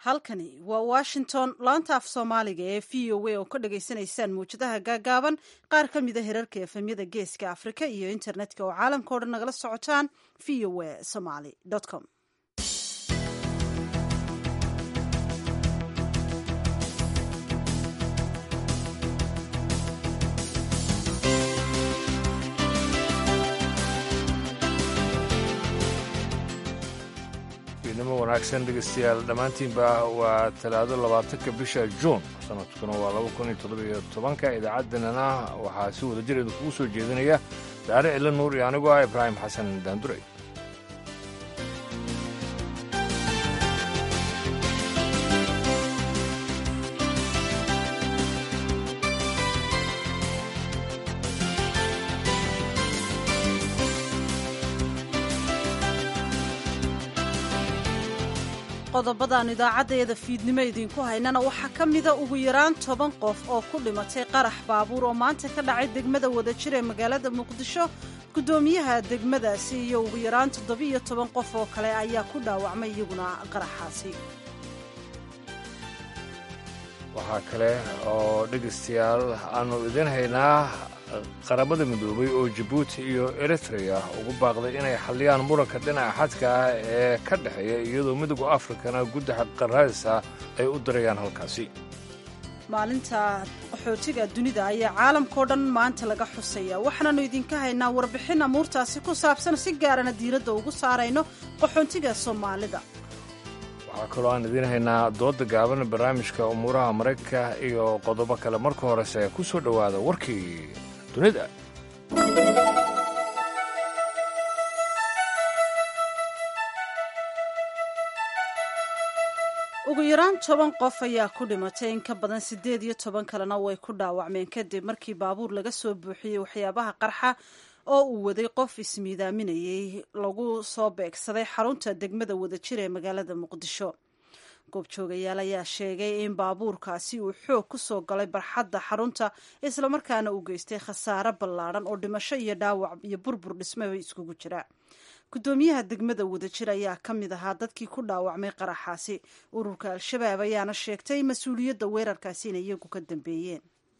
halkani waa washington laanta af soomaaliga ee v o a oo ka dhagaysanaysaan mawjadaha gaagaaban qaar ka mida herarka efemyada geeska afrika iyo internetka oo caalamka o dhan nagala socotaan v o a somaly com nimo wanaagsan dhegeystayaal dhammaantiinba waa talaado labaatanka bisha juun sanadkuna waa laba kun iyo toddobiyo tobanka idaacaddanana waxaa si wada jir idinkugu soo jeedinaya daare cilo nuur iyo anigoo ah ibraahim xasan daandurey qodobadaan idaacaddeeda fiidnimo idinku haynana waxaa ka mida ugu yaraan toban qof oo ku dhimatay qarax baabuur oo maanta ka dhacay degmada wadajir ee magaalada muqdisho guddoomiyaha degmadaasi iyo ugu yaraan toddobiiyo toban qof oo kale ayaa ku dhaawacmay iyaguna qaraxaasi waxaa kale oo dhegaystayaal aanu idiin haynaa qaramada midoobay oo jabuuti iyo eritrea ugu baaqday inay xalliyaan muranka dhinaca xadka ah ee ka dhexeeya iyadoo midowga afrikana guddaxa qaraadisa ay u dirayaan halkaasi maalinta qaxootiga dunida ayaa caalamkao dhan maanta laga xusaya waxaananu idinka haynaa warbixin amuurtaasi ku saabsan si gaarana diiradda ugu saarayno qaxoontiga soomaalida waxaa kaloo aan idiin haynaa dooda gaaban barnaamijka umuuraha maraykanka iyo qodobo kale marka horese ku soo dhowaada warkii dunida ugu yaraan toban qof ayaa ku dhimatay in ka badan siddeed iyo toban kalena way ku dhaawacmeen kadib markii baabuur laga soo buuxiyey waxyaabaha qarxa oo uu waday qof ismiidaaminayay lagu soo beegsaday xarunta degmada wadajir ee magaalada muqdisho goobjoogayaal ayaa sheegay in baabuurkaasi uu xoog ku soo galay barxadda xarunta islamarkaana uu geystay khasaare ballaadhan oo dhimasho iyo dhaawac iyo burbur dhismaba iskugu jira guddoomiyaha degmada wadajir ayaa ka mid ahaa dadkii ku dhaawacmay qaraxaasi ururka al-shabaab ayaana sheegtay mas-uuliyadda weerarkaasi inay iyagu ka dambeeyeen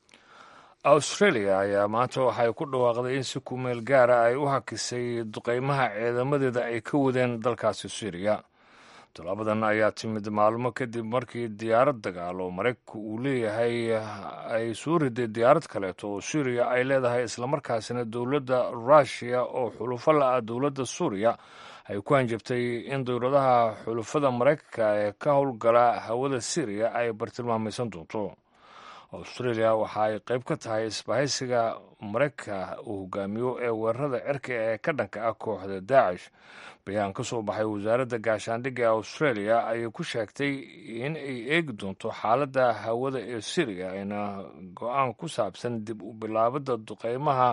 australia ayaa maanta waxay ku dhawaaqday in si kumeel gaara ay u hakisay duqaymaha ciidamadeeda ay ka wadeen dalkaasi syriya tallaabadan ayaa timid maalmo kadib markii diyaarad dagaal oo maraykanku uu leeyahay ay soo riday diyaarad kaleeto oo suuriya ay leedahay islamarkaasina dowladda ruushiya oo xulufo la-ah dowladda suuriya ay ku hanjabtay in dowladaha xulufada maraykanka ee ka howlgala hawada syriya ay bartilmaamaysan doonto australia waxa ay qayb ka tahay isbahaysiga maraykanka uu hogaamiyo ee weerarada cirka ee ka dhanka ah kooxda daacish bayaan ka soo baxay wasaaradda gaashaandhigga ee australia ayay ku sheegtay in ay eegi doonto xaaladda hawada ee syriya ayna go-aan ku saabsan dib u bilaabadda duqeymaha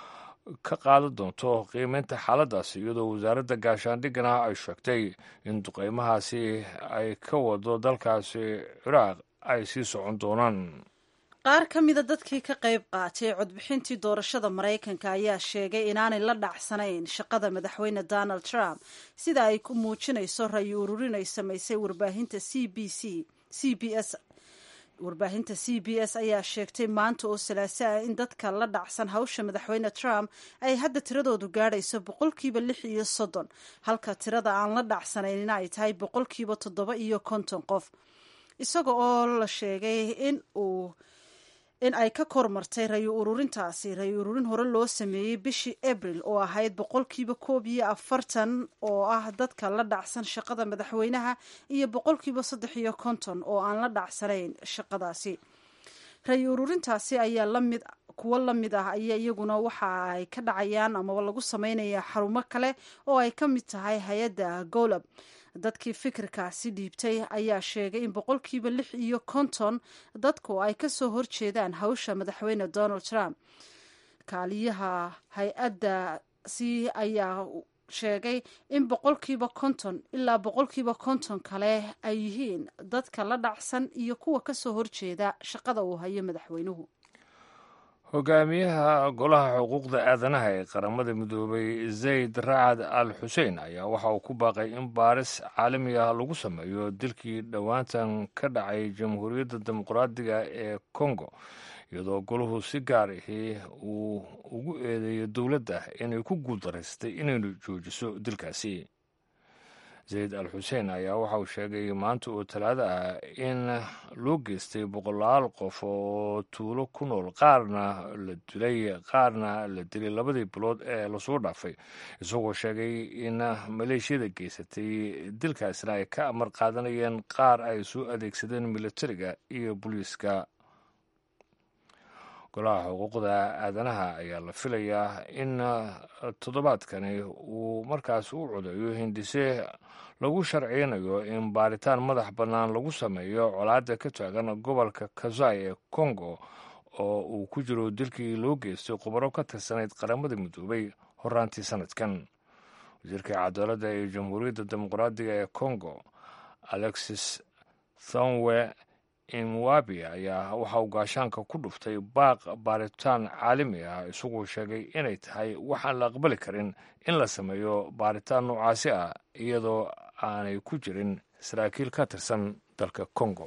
ka qaadan doonto qiimeynta xaaladdaasi iyadoo wasaaradda gaashaandhiggana ay sheegtay in duqeymahaasi ay ka wado dalkaasi ciraaq ay sii socon doonaan qaar ka mida dadkii ka qayb qaatay codbixintii doorashada maraykanka ayaa sheegay inaanay la dhacsanayn shaqada madaxweyne donald trump sida ay ku muujinayso rayi ururin ay samaysay warbaahinta c b c c b s warbaahinta c b s ayaa sheegtay maanta oo salaaso ah in dadka la dhacsan hawsha madaxweyne trump ay hadda tiradoodu gaadhayso boqolkiiba lix iyo soddon halka tirada aan la dhacsanayna ay tahay boqolkiiba toddoba iyo konton qof isaga oo la sheegay in uu in ay ka kormartay rayi ururintaasi rayi ururin hore loo sameeyey bishii abril oo ahayd boqolkiiba koob iyo afartan oo ah dadka la dhacsan shaqada madaxweynaha iyo boqolkiiba saddex iyo konton oo aan la dhacsanayn shaqadaasi rayi ururintaasi ayaa lamid kuwo lamid ah ayaa iyaguna waxa ay ka dhacayaan amaba lagu sameynayaa xarumo kale oo ay ka mid tahay hay-adda golab dadkii fikirkaasi dhiibtay ayaa sheegay in boqolkiiba lix iyo konton dadku ay ka soo horjeedaan hawsha madaxweyne donald trump kaaliyaha hay-addaasi ayaa sheegay in boqolkiiba konton ilaa boqolkiiba konton kale ay yihiin dadka la dhacsan iyo kuwa ka soo horjeeda shaqada uu hayo madaxweynuhu hogaamiyaha golaha xuquuqda aadanaha ee qaramada midoobay zayd racad al xuseen ayaa waxa uu ku baaqay in baaris caalami ah lagu sameeyo dilkii dhowaantan ka dhacay jamhuuriyadda dimuqraadiga ee kongo iyadoo golahu si gaar ahi uu ugu eedeeyo dowladda inay ku guuldaraystay inaynu joojiso dilkaasi zayd al xuseen ayaa waxa uu sheegay maanta oo talaado ah in loo geystay boqolaal qof oo tuulo ku nool qaarna la dilay qaarna la dilay labadii bilood ee lasoo dhaafay isagoo sheegay in maleeshiyada geysatay dilkaasna ay ka amar qaadanayeen qaar ay soo adeegsadeen militariga iyo booliiska golaha xuquuqda aadanaha ayaa la filayaa in toddobaadkani uu markaas u codeeyo hindise lagu sharciynayo in baaritaan madax bannaan lagu sameeyo colaadda ka taagan gobolka kazai ee kongo oo uu ku jiro dilkii loo geystay khubaro ka tirsanayd qaramada midoobay horaantii sanadkan wasiirka cadaaladda ee jamhuuriyadda dimuqraadiga ee kongo alexis thonwe imwabi ayaa waxa uu gaashaanka ku dhuftay baaq baaritaan caalami ah isagoo sheegay inay tahay waxaan la aqbali karin in la sameeyo baaritaan noocaasi ah iyadoo aanay ku jirin saraakiil ka tirsan dalka kongo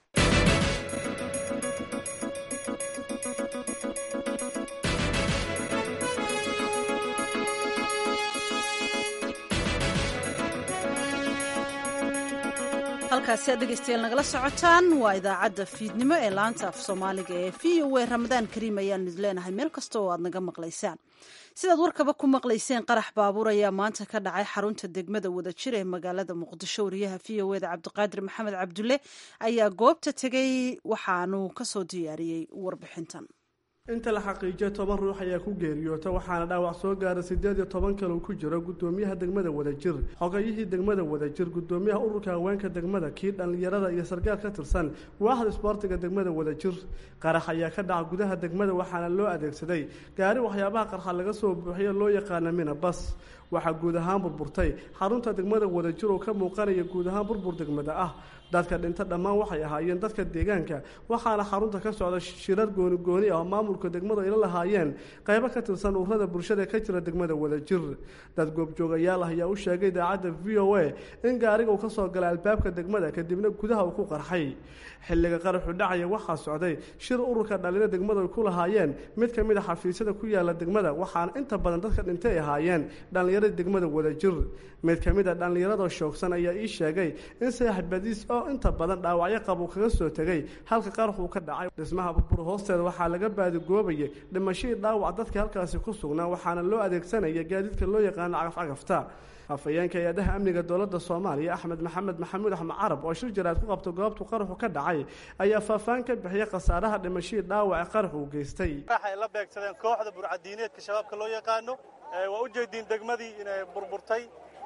halkaasi aad dhegeystayaal nagala socotaan waa idaacadda fiidnimo ee laanta af soomaaliga ee v o a ramadaan kariim ayaan idin leenahay meel kasta oo aad naga maqlaysaan sidaad warkaba ku maqlayseen qarax baabuur ayaa maanta ka dhacay xarunta degmada wadajir ee magaalada muqdisho wariyaha v o eda cabdiqaadir maxamed cabdulle ayaa goobta tegey waxaanu kasoo diyaariyey warbixintan inta la xaqiijiyo toban ruux ayaa ku geeriyoota waxaana dhaawac soo gaara siddeed iyo toban kale uu ku jiro guddoomiyaha degmada wadajir xogayihii degmada wadajir guddoomiyaha ururka haweenka degmada kii dhallinyarada iyo sarkaal ka tirsan waaxda isboortiga degmada wadajir qarax ayaa ka dhaca gudaha degmada waxaana loo adeegsaday gaari waxyaabaha qarxa laga soo buuxiyo loo yaqaana mina bas waxaa guud ahaan burburtay xarunta degmada wadajir oo ka muuqanaya guud ahaan burbur degmada ah dadka dhinta dhammaan waxay ahaayeen dadka deegaanka waxaana xarunta ka socda shirar gooni gooni ah oo maamulka degmadu ayla lahaayeen qaybo ka tirsan ururada bulshada ka jira degmada wadajir dad goobjoogayaal ah ayaa u sheegay idaacadda v o a in gaariga uu ka soo galay albaabka degmada kadibna gudaha uu ku qarxay xilliga qaraxu dhacaya waxaa socday shir ururka dhallinyaro degmadu ay ku lahaayeen mid ka mid a xafiisyada ku yaala degmada waxaana inta badan dadka dhintay ay ahaayeen dhallinyarada degmada wadajir mid ka mid a dhallinyarada shoogsan ayaa ii sheegay in saaxibadiis oo inta badan dhaawacyo qab uu kaga soo tegay halka qaraxuu ka dhacay dhismaha burbur hoosteeda waxaa laga baadigoobayay dhimashadii dhaawac dadka halkaasi ku sugnaa waxaana loo adeegsanaya gaadiidka loo yaqaano cagafcagafta afhayeenka hay-adaha amniga dowladda soomaaliya axmed maxamed maxamuud axmed carab oo shir jaraad ku qabta goobtu qaraxu ka dhacay ayaa faahfaan ka bixiyay khasaaraha dhimashadii dhaawace qarax uu geystay waxay la beegsadeen kooxda burcadiineedka shabaabka loo yaqaano waa u jeediin degmadii inay burburtay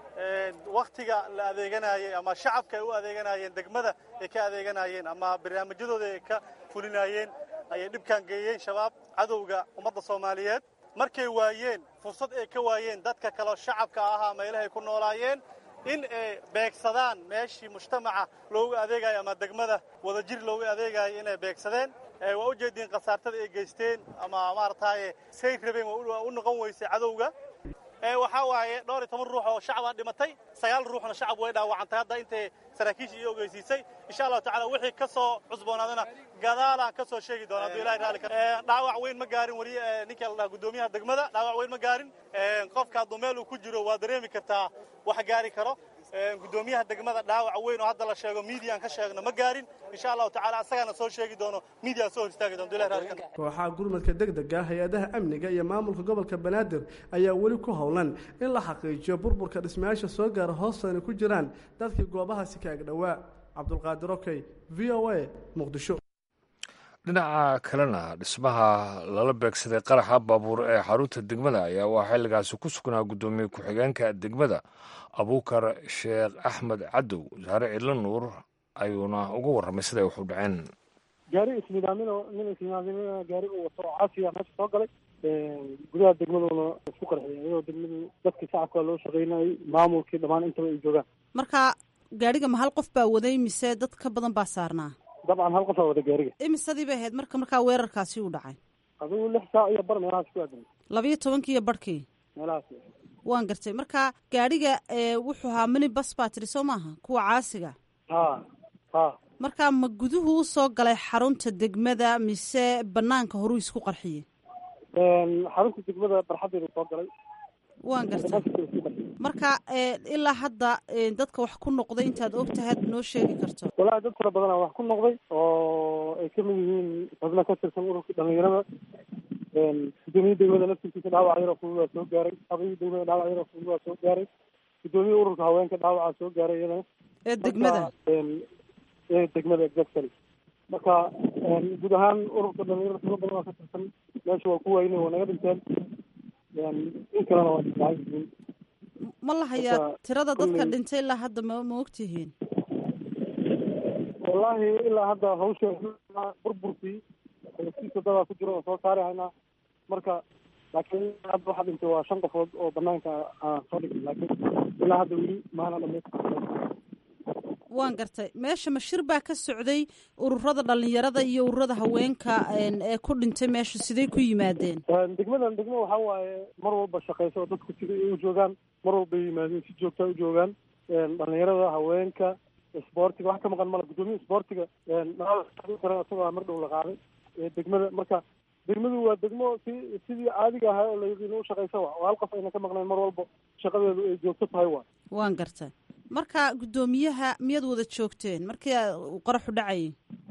wakhtiga la adeeganayay ama shacabka ay u adeeganayeen degmada ay ka adeeganayeen ama barnaamijyadooda ay ka fulinayeen ayay dhibkaan geeyeen shabaab cadowga ummadda soomaaliyeed markay waayeen fursad ay ka waayeen dadka kaleo shacabka ahaa meelahay ku noolaayeen in ay beegsadaan meeshii mujtamaca loogu adeegayo ama degmada wadajir loogu adeegayo inay beegsadeen waa u jeediin khasaartada ay geysteen ama maarataye say rabeen waa u noqon weysay cadowga waxaa waaye dhowr iyo toban ruux oo shacabaa dhimatay sagaal ruuxna shacab way dhaawacantay hadda intay saraakiisha iyo ogeysiisay insha allahu tacala wixii ka soo cusboonaadana gadaalaan ka soo sheegi doona hadduu ilahay raali kara dhaawac weyn ma gaarin weli ninka la dhaha guddoomiyaha degmada dhaawac weyn ma gaarin qofka hadduu meel uu ku jiro waa dareemi kartaa wax gaari karo guddoomiyaha degmada dhaawac weyn oo hadda la sheego miidiyan ka sheegno ma gaarin insha allahu tacala asagaana soo sheegi doono miidiyan soo hor istaagi dono ilahi raali kara kooxaha gurmadka degdega hay-adaha amniga iyo maamulka gobolka banaadir ayaa weli ku howlan in la xaqiijiyo burburka dhismayaasha soo gaara hoostana ku jiraan dadkii goobahaasi ka agdhowaa cabdulqaadir okey v o a muqdisho dhinaca kalena dhismaha lala beegsaday qaraxa baabuur ee xarunta degmada ayaa waa xilligaasi ku sugnaa guddoomiye ku-xigeenka degmada abuukar sheekh axmed cadow wasaare cidlo nuur ayuuna uga warramay siday wax u dhaceen gaari isnidaamin nin isnidaamin gaari uu wato oo casiya meesha soo galay gudaha degmaduna isku qarxiyay ayadoo degmadu dadkii shacabka loo shaqaynayay maamulkii dhammaan intaba ay joogaan marka gaadhiga ma hal qof baa waday mise dad ka badan baa saarnaa dabcan hal qofaa wada gaariga imisadii bay ahayd marka markaa weerarkaasi u dhacay adigu lix saac iyo bar meelahaas ku aadan labayo tobankii iyo barhkii meelahaas waan gartay marka gaadhiga wuxuu ahaa mini bas baa tiri soo maaha kuwa caasiga ha ha marka ma guduhu u soo galay xarunta degmada mise banaanka horuu isku qarxiyey xarunta degmada barxadeedu soo galay waan gartay marka ilaa hadda dadka wax ku noqday intaad og tahay noo sheegi karto walahi dad fara badanaa wax ku noqday oo ay kamid yihiin xubno ka tirsan ururka dhalinyarada gudoomiyii degmada laftirkiisa dhaawac yaroo fudud waa soo gaaray habayii degmada dhaawac yaroo fudud waa soo gaaray gudoomiyii ururka haweenka dhaawacaa soo gaaray iyadana ee degmada ee degmada exactly marka guud ahaan ururka dhalinyarada fara badan waa ka tirsan meesha waa ku wayne waa naga dhinteen in kalena waa isdhacay yihiin ma la hayaa tirada dadka dhintay ilaa hadda ma ma ogtihiin wallahi ilaa hadda hawsha burburkii siisa dadaa ku jiro oo soo saari haynaa marka laakiin hadda waxaa dhintay waa shan qofood oo banaanka aan soo dhigin laakiin ilaa hadda weli maana dhamaystir waan gartay meesha mashir baa ka socday ururada dhalinyarada iyo ururada haweenka ee ku dhintay meesha siday ku yimaadeen degmadan degmo waxaa waaye mar walba shaqeysa oo dadku sida ay u joogaan mar walba ay yimaadeen si joogta u joogaan dhalinyarada haweenka isboortiga wax ka maqan mala guddoomiya isboortiga kale isagoo mar dhow la qaaday degmada marka degmadu waa degmo si sidii caadiga ahaa oo layaqiino u shaqeysa wa oo hal qof ayna ka maqnayn mar walba shaqadeedu ay joogto tahay wa waan gartay marka guddoomiyaha miyaad wada joogteen markii qaraxu dhacayay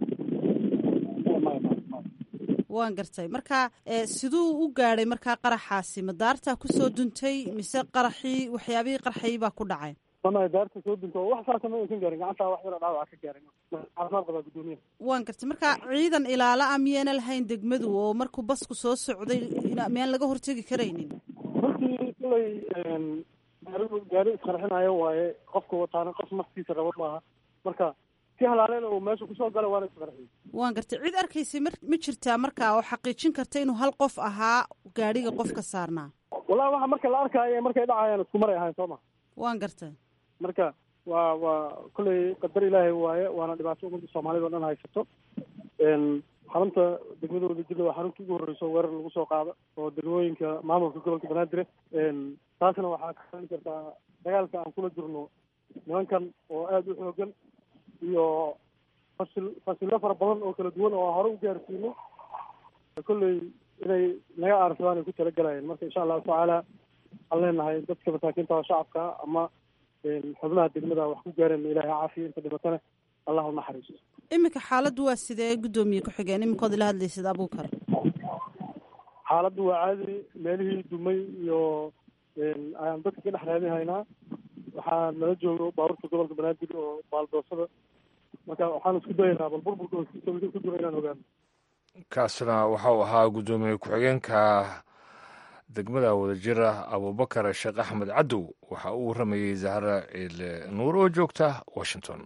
waan gartay marka siduu u gaadhay markaa qaraxaasi ma daartaa kusoo duntay mise qaraxii waxyaabihii qarxayay baa ku dhacay mama daarta soo dunto wax saasa ma aysan gaarin gacantaa wax yaro dhaawaca ka gaarin caafimaad qabaa guddoomiyaha waan gartay marka ciidan ilaala a miyaana lahayn degmadu oo markuu basku soo socday miyaan laga hortegi karaynin runtii kulay gaari gaari isqarxinayo waaye qofka wataana qof naftiisa rabo maaha marka si halaaleen oo meesha kusoo gala waana isqarxiy waan gartay cid arkaysay ma ma jirtaa marka oo xaqiijin karta inuu hal qof ahaa gaadhiga qofka saarnaa wallahi waxa marka la arkaayo markay dhacayaan isku maray ahayn soo ma waan gartay marka waa waa kolley qadar ilaahay waaye waana dhibaato ummadda soomaalida o dhan haysato xarunta degmada wadajirda waa xarunta ugu horreyso weerar lagu soo qaado oo degmooyinka maamulka gobolka banaadir taasna waxaa ka qaban kartaa dagaalka aan kula jirno nimankan oo aada u xoogan iyo fasil fasillo fara badan oo kala duwan oo aan hore u gaarsiino kolley inay naga aarsadaan ay ku talagalayeen marka insha allahu tacaala waxaan leenahay dadka masaakiinta oo shacabka ama xubnaha degmada wax ku gaareen ilaahay caafiya inta dhibatana allah u naxariiso iminka xaaladdu waa sidee guddoomiye ku-xigeen iminkood ila hadlaysid abuukar xaaladdu waa caadi meelihii dumay iyo ayaan dadka ka dhex raadin haynaa waxaa nala joogo baabuurta gobolka banaadir oo baaldoosada marka waxaan isku dayaynaa bal burburka hoostiisa wixii ku jiro inaan ogaano kaasna waxau ahaa guddoomiye ku-xigeenka degmada wadajira abubakar sheekh axmed cadow waxa uu waramayey zahra ciile nuur oo joogta washington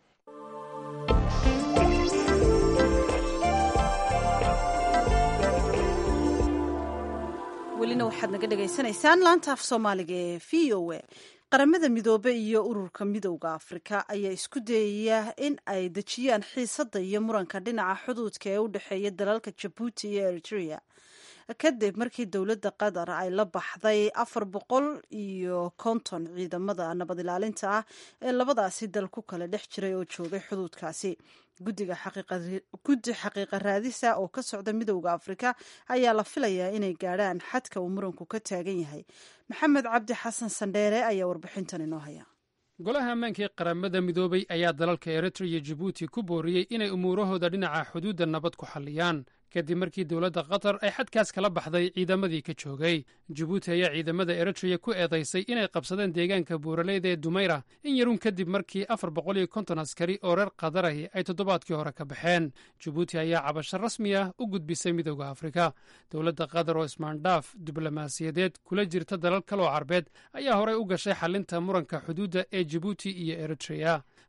welina waxaad naga dhagaysanaysaan laanta af soomaaliga ee v o a qaramada midoobe iyo ururka midowda afrika ayaa isku dayaya in ay dejiyaan xiisadda iyo muranka dhinaca xuduudka ee u dhexeeya dalalka jabuuti iyo eritrea kadib markii dowladda qatar ay la baxday afar boqol iyo konton ciidamada nabad ilaalinta ah ee labadaasi dal ku kala dhex jiray oo joogay xuduudkaasi guddiga guddi xaqiiqa raadisa oo ka socda midowda afrika ayaa la filayaa inay gaadhaan xadka uu muranku ka taagan yahay maxamed cabdi xasan sandheere ayaa warbixintan inoo haya golaha ammaankii qaramada midoobay ayaa dalalka eritrea iyo jabuuti ku booriyey inay umuurahooda dhinaca xuduudda nabad ku xalliyaan kadib markii dowladda qatar ay xadkaas kala baxday ciidamadii ka joogay jabuuti ayaa ciidamada eritreya ku eedaysay inay qabsadeen deegaanka buuraleyda ee dumayra in yarun kadib markii afar boqol iyo konton askari oo reer qadarahi ay toddobaadkii hore ka baxeen jabuuti ayaa cabasho rasmi ah u gudbisay midowda afrika dowladda qatar oo ismaandhaaf diblomaasiyadeed kula jirta dalal kaloo carbeed ayaa horey u gashay xalinta muranka xuduudda ee jabuuti iyo eritreya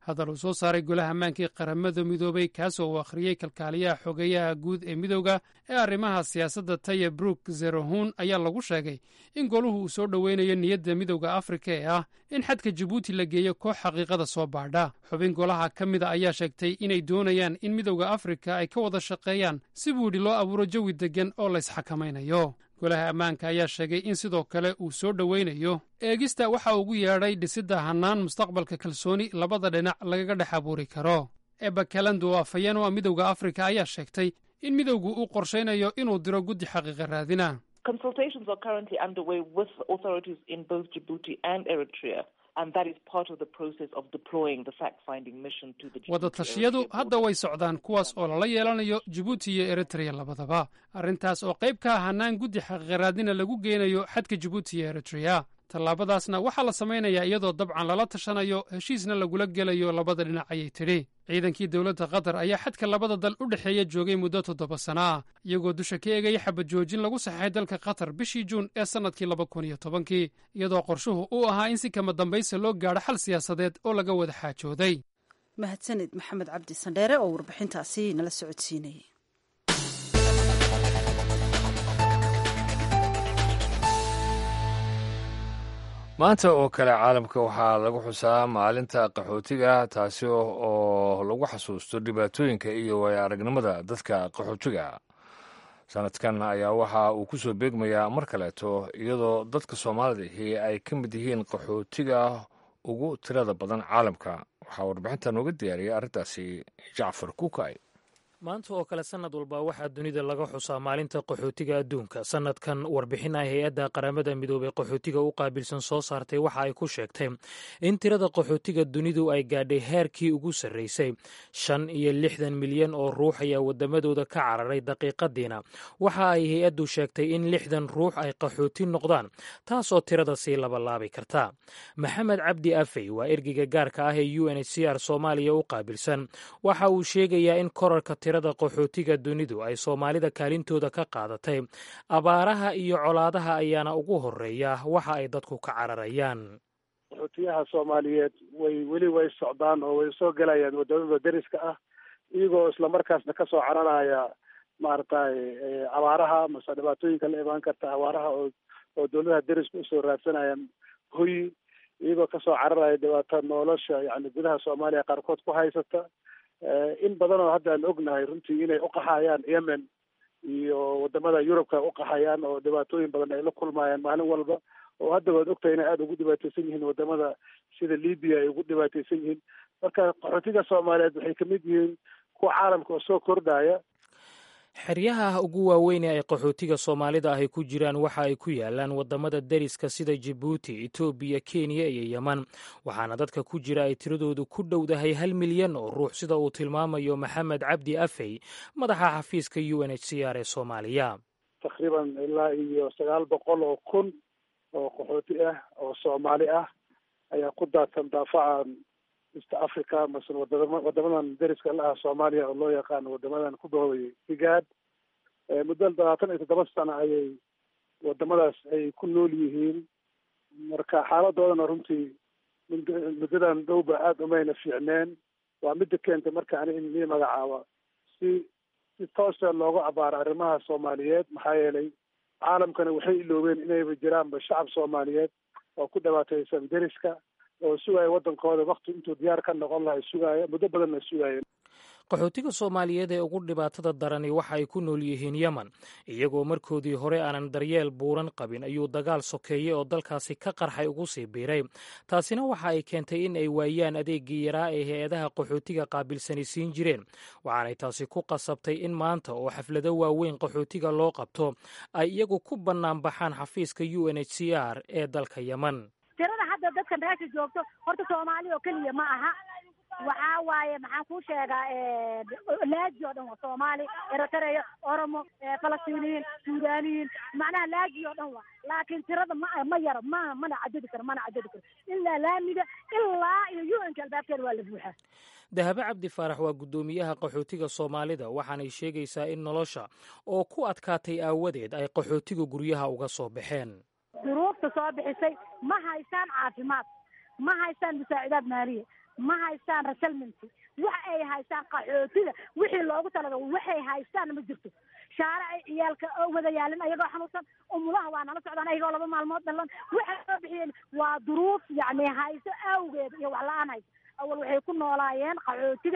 hadal uu soo saaray golaha ammaankii qaramada midoobay kaasoo uu akhriyey kalkaaliyaha xogeyaha guud ee midowda ee arrimaha siyaasadda taya brook zerohun ayaa lagu sheegay in goluhu uu soo dhoweynayo niyadda midowda afrika ee ah in xadka jabuuti la geeyo koox xaqiiqada soo baadha xubin golaha ka mida ayaa sheegtay inay doonayaan in midowda afrika ay ka wada shaqeeyaan si buu yidhi loo abuuro jawi deggan oo laysxakamaynayo golaha ammaanka ayaa sheegay in sidoo kale uu soo dhoweynayo eegista waxa ugu yeedhay dhisidda hannaan mustaqbalka kalsooni labada dhinac lagaga dhex abuuri karo eba kalando afhayeen oo midowda afrika ayaa sheegtay in midowgu uu qorshaynayo inuu diro guddi xaqiiqa raadina Consultations are currently underway with authorities in both Djibouti and Eritrea. And that is part of the process of deploying the fact-finding mission to the wada tashiyadu hadda way socdaan kuwaas oo lala yeelanayo jibuuti iyo eritrea labadaba arrintaas oo qayb ka ah hannaan guddi xaqiiqaraadina lagu geynayo xadka jibuuti iyo eritrea tallaabadaasna waxaa la samaynayaa iyadoo dabcan lala tashanayo heshiisna lagula gelayo labada dhinac ayay tidhi ciidankii dowladda qatar ayaa xadka labada dal u dhexeeya joogay muddo toddoba sana ah iyagoo dusha ka eegaya xabad joojin lagu saxeexay dalka qatar bishii juun ee sannadkii laba kun iyo tobankii iyadoo qorshuhu uu ahaa in si kama dambaysa loo gaadho xal siyaasadeed oo laga wada xaajooday mahadsanid maxamed cabdi sandheere oo warbixintaasi nala socodsiinayay maanta oo kale caalamka waxaa lagu xusaa maalinta qaxootiga taasi oo lagu xasuusto dhibaatooyinka iyo waaya aragnimada dadka qaxootiga sanadkan ayaa waxa uu ku soo beegmayaa mar kaleeto iyadoo dadka soomaalida ahi ay ka mid yihiin qaxootiga ugu tirada badan caalamka waxaa warbixinta nooga diyaariyay arrintaasi jacfar kukay maanta oo kale sannad walba waxaa dunida laga xusaa maalinta qaxootiga adduunka sannadkan warbixin ay hay-adda qaramada midoobey qaxootiga u qaabilsan soo saartay waxa ay ku sheegtay in tirada qaxootiga dunidu ay gaadhay heerkii ugu sarreysay shan iyo lixdan milyan oo ruux ayaa waddamadooda ka cararay daqiiqadiina waxa ay hay-addu sheegtay in lixdan ruux ay qaxooti noqdaan taasoo tirada sii labalaabi karta maxamed cabdi afey waa ergeyga gaarka ah ee u n h c r soomaaliya u qaabilsan waxa uu sheegayaa in korarka tirada qaxootiga dunidu ay soomaalida kaalintooda ka qaadatay abaaraha iyo colaadaha ayaana ugu horeeya waxa ay dadku ka cararayaan qaxootiyaha soomaaliyeed way weli way socdaan oo way soo gelayaan wadamada deriska ah iyagoo islamarkaasna kasoo cararaya maaragtay abaaraha mase dhibaatooyinka la imaan karta abaaraha oo oo dowladaha deriska usoo raadsanayaan hoyi iyagoo kasoo cararaya dhibaato nolosha yani gudaha soomaaliya qaarkood ku haysata in badan oo hadda aan ognahay runtii inay uqaxayaan yemen iyo wadamada yurubka uqaxayaan oo dhibaatooyin badan ay la kulmayaan maalin walba oo hadda waad ogtahay inay aada ugu dhibaateysan yihiin wadamada sida libiya ay ugu dhibaateysan yihiin marka qaxootiga soomaaliyeed waxay kamid yihiin kuwa caalamka oo soo kordhaya xeryaha ugu waaweyn ee ay qaxootiga soomaalida ahy ku jiraan waxa ay ku yaalaan wadamada deriska sida jibuuti etoobiya kenya iyo yeman waxaana dadka ku jira ay tiradoodu ku dhowdahay hal milyan oo ruux sida uu tilmaamayo maxamed cabdi afey madaxa xafiiska u n h c r ee soomaaliya takriiban ilaa iyo sagaal boqol oo kun oo qaxooti ah oo soomaali ah ayaa ku daadsan daafacan east africa mase wadama wadamadan deriska la ah soomaaliya oo loo yaqaano wadamadan ku bahooyay higaad muddo labaatan iyo toddoba sano ayay wadamadaas ay ku nool yihiin marka xaaladoodana runtii muddadan dhowba aada umayna fiicneen waa midda keentay marka ani in ii magacaaba si si toosa looga abaaro arrimaha soomaaliyeed maxaa yeelay caalamkana waxay iloobeen inayba jiraanba shacab soomaaliyeed oo ku dhibaateysan deriska oo sugaya waddankooda wakti intuu diyaar ka noqon lahay sugaaya muddo badanna sugaayeen qaxootiga soomaaliyeed ee ugu dhibaatada darani waxa ay ku nool yihiin yemen iyagoo markoodii hore aanan daryeel buuran qabin ayuu dagaal sokeeye oo dalkaasi ka qarxay ugu sii biiray taasina waxa ay keentay in ay waayaan adeegii yaraa ee hay-adaha qaxootiga qaabilsani siin jireen waxaanay taasi ku qasabtay in maanta oo xaflado waaweyn qaxootiga loo qabto ay iyagu ku bannaan baxaan xafiiska u n h c r ee dalka yemen tirada hadda dadka meesha joogto horta soomaali oo keliya ma aha waxaa waaye maxaan kuu sheegaa laaji oo dhan waa soomaali eritrea oromo falastiiniyiin suudaniyiin macnaha laaji oo dhan waa laakiin tirada ma ma yaro ma mana cadadi karo mana cadadi karo ilaa laamiga ilaa iyo u n ka albaabkeeda waa la buuxaa dahabe cabdi faarax waa guddoomiyaha qaxootiga soomaalida waxaanay sheegaysaa in nolosha oo ku adkaatay aawadeed ay qaxootiga guryaha uga soo baxeen duruufta soo bixisay ma haystaan caafimaad ma haystaan musaacidaad maaliya ma haystaan resettlement wax ay haystaan qaxootiga wixii loogu talagalay waxay haystaan ma jirto shaaracay ciyaalka oo wada yaalin ayagoo xanuunsan umulaha waa nala socdaan ayagoo laba maalmood dhalan waxay soo bixiyeen waa duruuf yacni hayso awgeed iyo wax la-aan hayso awal waxay ku noolaayeen qaxootiga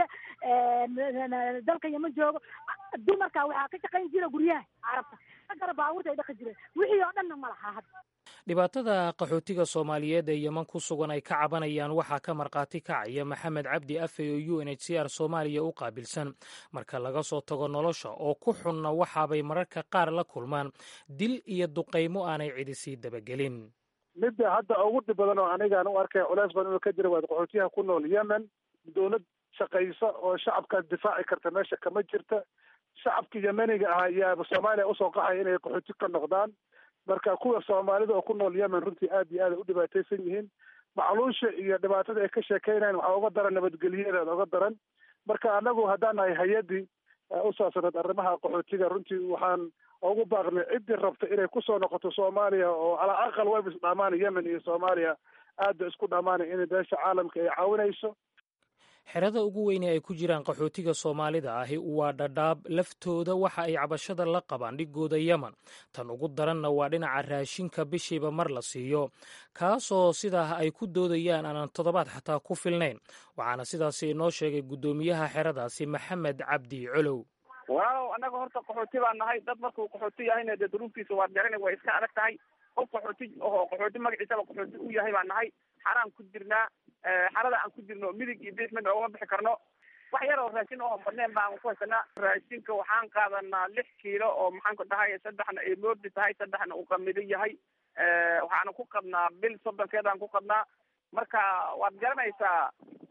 dalka yama joogo dumarka waxaa ka shaqayn jira guryaha carabta agara baabuurta ay dhaqi jireen wixii oo dhanna ma laha hadda dhibaatada qaxootiga soomaaliyeed ee yeman ku sugan ay ka cabanayaan waxaa ka markhaati kacaya maxamed cabdi afe oo u n h c r soomaaliya u qaabilsan marka laga soo tago nolosha oo ku xunna waxaabay mararka qaar la kulmaan dil iyo duqaymo aanay cidi sii dabagelin midda hadda ugu dhib badan oo anigaan u arkay culeys badan inuu ka jira waa qaxootiyaha ku nool yemen dowlad shaqaysa oo shacabkaas difaaci karta meesha kama jirta shacabka yemeniga ah ayaa soomaaliya usoo qaxaya inay qaxooti ka noqdaan marka kuwa soomaalida oo ku nool yemen runtii aad iyo aad ay u dhibaataysan yihiin macluusha iyo dhibaatada ay ka sheekeynayan waxaa uga daran nabadgelyadeeda uga daran marka anagu haddaan nahay hay-addii u saabsaneed arrimaha qaxootiga runtii waxaan ugu baaqnay ciddii rabta inay kusoo noqoto soomaaliya oo calaa aqal wayba isdhaamaan yemen iyo soomaaliya aad ba isku dhamaanay inay beesha caalamka ay caawinayso xerada ugu weyne ay ku jiraan qaxootiga soomaalida ahi waa dhadhaab laftooda waxa ay cabashada la qabaan dhigooda yemen tan ugu daranna waa dhinaca raashinka bishiiba mar la siiyo kaasoo sidaa ay ku doodayaan aanan toddobaad xataa ku filnayn waxaana sidaasi inoo sheegay guddoomiyaha xeradaasi maxamed cabdi colow waaw annaga horta qaxooti baan nahay dad markuu qaxooti yahayna dee duruuftiisa waad garana way iska adag tahay qof qaxooti oo qaxooti magaciisaba qaxooti u yahay baan nahay xaraan ku jirnaa xarada aan ku jirno midig iyo bidix midna ugama bixi karno wax yar oo raashin oo badneen baan ku haysanaa raashinka waxaan qaadanaa lix kiilo oo maxaan ku dhahay saddexna ay moordi tahay saddexna uu qamido yahay waxaana ku qadnaa bil soddonkeedaan ku qadnaa marka waad garanaysaa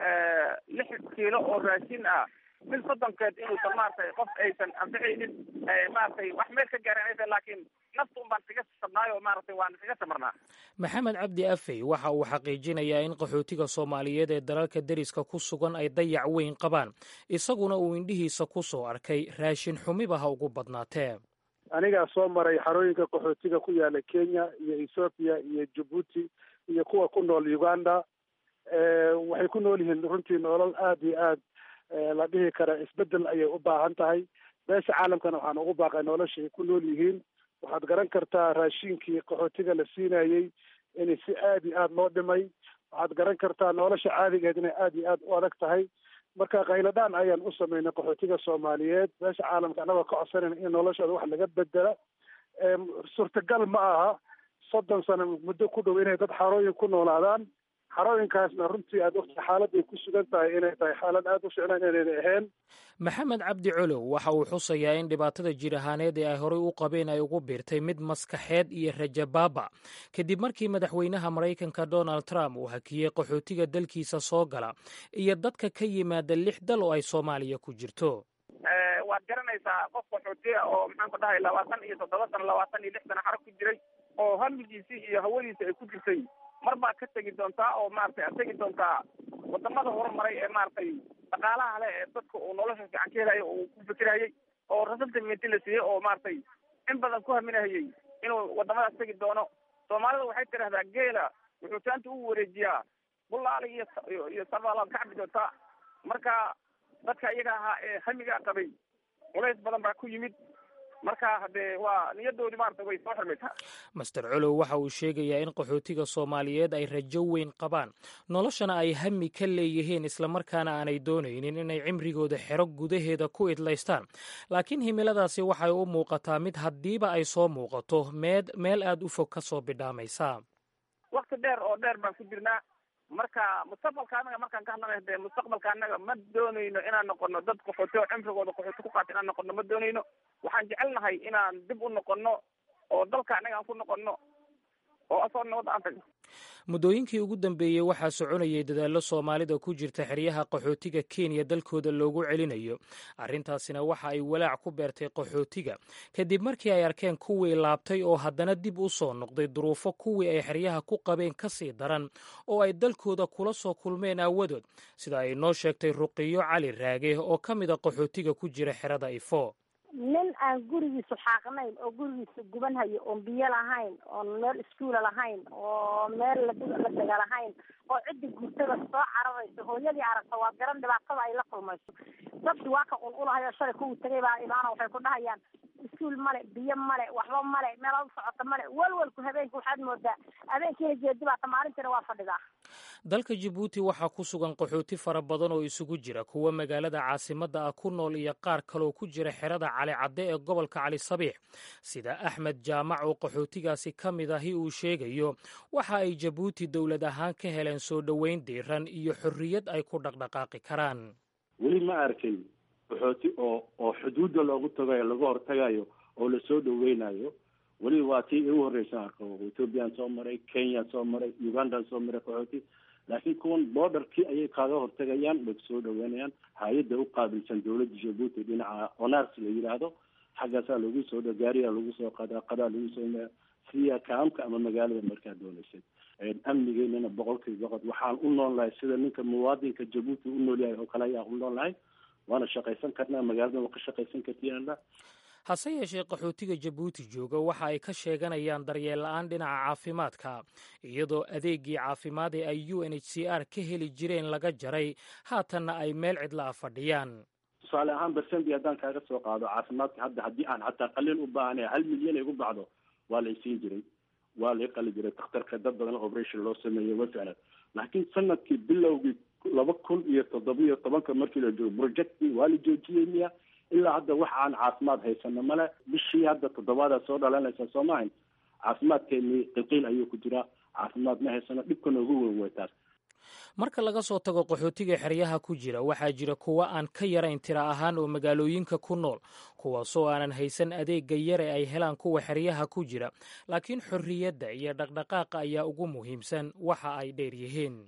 lix kiilo oo raashin ah bil soddonkeed inuusan maaragtay qof aysan anficaynin maaragtay wax meel ka gaaran laakiin nafta un baan kaga sabnaayo maaragtay waan kaga samarnaa maxamed cabdi afey waxa uu xaqiijinayaa in qaxootiga soomaaliyeed ee dalalka deriska ku sugan ay dayac weyn qabaan isaguna uu indhihiisa ku soo arkay raashin xumiba ha ugu badnaatee anigaa soo maray xarooyinka qaxootiga ku yaala kenya iyo ethoobiya iyo jabuuti iyo kuwa ku nool uganda waxay ku nool yihiin runtii nolol aad iyo aad la dhihi kara isbedel ayay u baahan tahay beesha caalamkana waxaan ugu baaqay nolosha ay ku nool yihiin waxaad garan kartaa raashinkii qaxootiga la siinayey in si aad iyo aad loo dhimay waxaad garan kartaa nolosha caadigeed inay aad iyo aad u adag tahay marka khayladhaan ayaan u sameynay qaxootiga soomaaliyeed beesha caalamka annagoo ka codsanayna in noloshooda wax laga bedela suurtagal ma aha soddon sano muddo ku dhow inay dad xarooyin ku noolaadaan xarooyinkaasna runtii aad ogta xaaladday ku sugan tahay inay tahay xaalad aad u ficlan inayna ahayn maxamed cabdi colow waxa uu xusayaa in dhibaatada jir ahaaneed ee ay horey u qabeen ay ugu biirtay mid maskaxeed iyo rajabaaba kadib markii madaxweynaha maraykanka donald trump uu hakiyey qaxootiga dalkiisa soo gala iyo dadka ka yimaada lix dal oo ay soomaaliya ku jirto waad garanaysaa qof qaxootiya oo maxaan ku dhahay labaatan iyo toddoba sano labaatan iyo lix sano xaro ku jiray oo hamigiisii iyo hawadiisi ay ku jirtay mar baad ka tegi doontaa oo maaragtay aad tegi doontaa wadamada horumaray ee maaragtay dhaqaalaha leh ee dadka uu nolosha fiican ka helayo uu ku fikirayay oo resettlementi la siiyey oo maaragtay in badan ku haminahayay inuu wadamadaas tegi doono soomaalida waxay tidhahdaa geela wuxuu taanta u wareejiyaa bulaali iyo iyo sabaalaad ka cabi doontaa marka dadka iyaga ahaa ee hamigaa qabay culays badan baa ku yimid marka haddee waa niyadoodii maarata way soo xirmaysaa master colow waxa uu sheegayaa in qaxootiga soomaaliyeed ay rajo weyn qabaan noloshana ay hami ka leeyihiin islamarkaana aanay doonaynin inay cimrigooda xero gudaheeda ku idlaystaan laakiin himiladaasi waxay u muuqataa mid haddiiba ay soo muuqato meed meel aad u fog ka soo bidhaamaysa wakti dheer oo dheer baan ku jirnaa marka mustaqbalka anaga markaan ka hadlanayo dee mustaqbalka anaga ma doonayno inaan noqono dad qaxooti oo cimrigooda qaxooti ku qaata inaan noqono ma doonayno waxaan jecelnahay inaan dib u noqono oo dalka anaga aan ku noqono oo asoo nabadda aan tagno muddooyinkii ugu dambeeyey waxaa soconayay dadaallo soomaalida ku jirta xeryaha qaxootiga kenya dalkooda loogu celinayo arrintaasina waxa ay walaac ku beertay qaxootiga kadib markii ay arkeen kuwii laabtay oo haddana dib u soo noqday duruufo kuwii ay xeryaha ku qabeen ka sii daran oo ay dalkooda kula soo kulmeen aawadood sida ay noo sheegtay ruqiyo cali raage oo ka mid a qaxootiga ku jira xerada ifo nin aan gurigiisu xaaqnayn oo gurigiisa guban hayo oon biyo lahayn oon meel iskuula lahayn oo meel la la dega lahayn oo oo ciddi guurtada soo cararayso hooyadii aragta waa garan dhibaatada ay la kulmayso dadki waa ka qulqulahayo shalay kuwii tagay baa imaana waxay ku dhahayaan iskuul male biyo male waxba male meela u socota male walwalku habeenka waxaad moodaa habeenkiina jeedi baata maalintiina waa fadhidaa dalka jabuuti waxaa ku sugan qaxooti fara badan oo isugu jira kuwa magaalada caasimadda ah ku nool iyo qaar kaloo ku jira xerada cali cadde ee gobolka cali sabiix sida axmed jaamac oo qaxootigaasi ka mid ahi uu sheegayo waxa ay jabuuti dowlad ahaan ka heleen soo dhoweyn diiran iyo xorriyad ay ku dhaqdhaqaaqi karaan weli ma arkin qaxooti oo oo xuduudda loogu tagayo laga hortagayo oo lasoo dhaweynayo weli waa tii igu horreysa arko ethoobiyan soo maray kenya soo maray ugandan soo maray qaxooti laakiin kuwan borderkii ayay kaaga hortagayaan way soo dhaweynayaan hay-adda u qaabilsan dowladda jabuuti dhinaca onars la yidhaahdo xaggaasaa lagu soo dha gaariyaa lagu soo qadaa qadaa lagu soo maya siya kaamka ama magaalada markaa doonaysay amnigeynana boqolkiiba boqol waxaan u nool lahay sida ninka muwaadinka jabuuti u nool yahay oo kale ayaa u nool lahay waana shaqaysan karnaa magaalada waa ka shaqaysan kartiyaala hase yeeshee qaxootiga jabuuti jooga waxa ay ka sheeganayaan daryeel la-aan dhinaca caafimaadka iyadoo adeegii caafimaad ee ay u n h c r ka heli jireen laga jaray haatanna ay meel cidla a fadhiyaan tusaale ahaan bersendi haddaan kaaga soo qaado caafimaadka hadda haddii aan xataa qalin u baahanay hal milyan ay gu bacdo waa la isiin jiray waa lai qali jiray dakhtarka dad badan operation loo sameeyey way ficlan laakiin sanadkii bilowgii laba kun iyo toddobiyo tobanka markii la joogo projecti waa la joojiyey miya ilaa hadda wax aan caafimaad haysano male bishii hadda toddobaada soo dhalanaysa soo maahayn caafimaadkeeni qilqiil ayuu ku jiraa caafimaad ma haysano dhibkana ugu weyn way taas marka laga soo tago qaxootiga xeryaha ku jira waxaa jira kuwa aan ka yarayn tira ahaan oo magaalooyinka ku nool kuwaasoo aanan haysan adeegga yare ay helaan kuwa xeryaha ku jira laakiin xorriyadda iyo dhaqdhaqaaqa ayaa ugu muhiimsan waxa ay dheer yihiin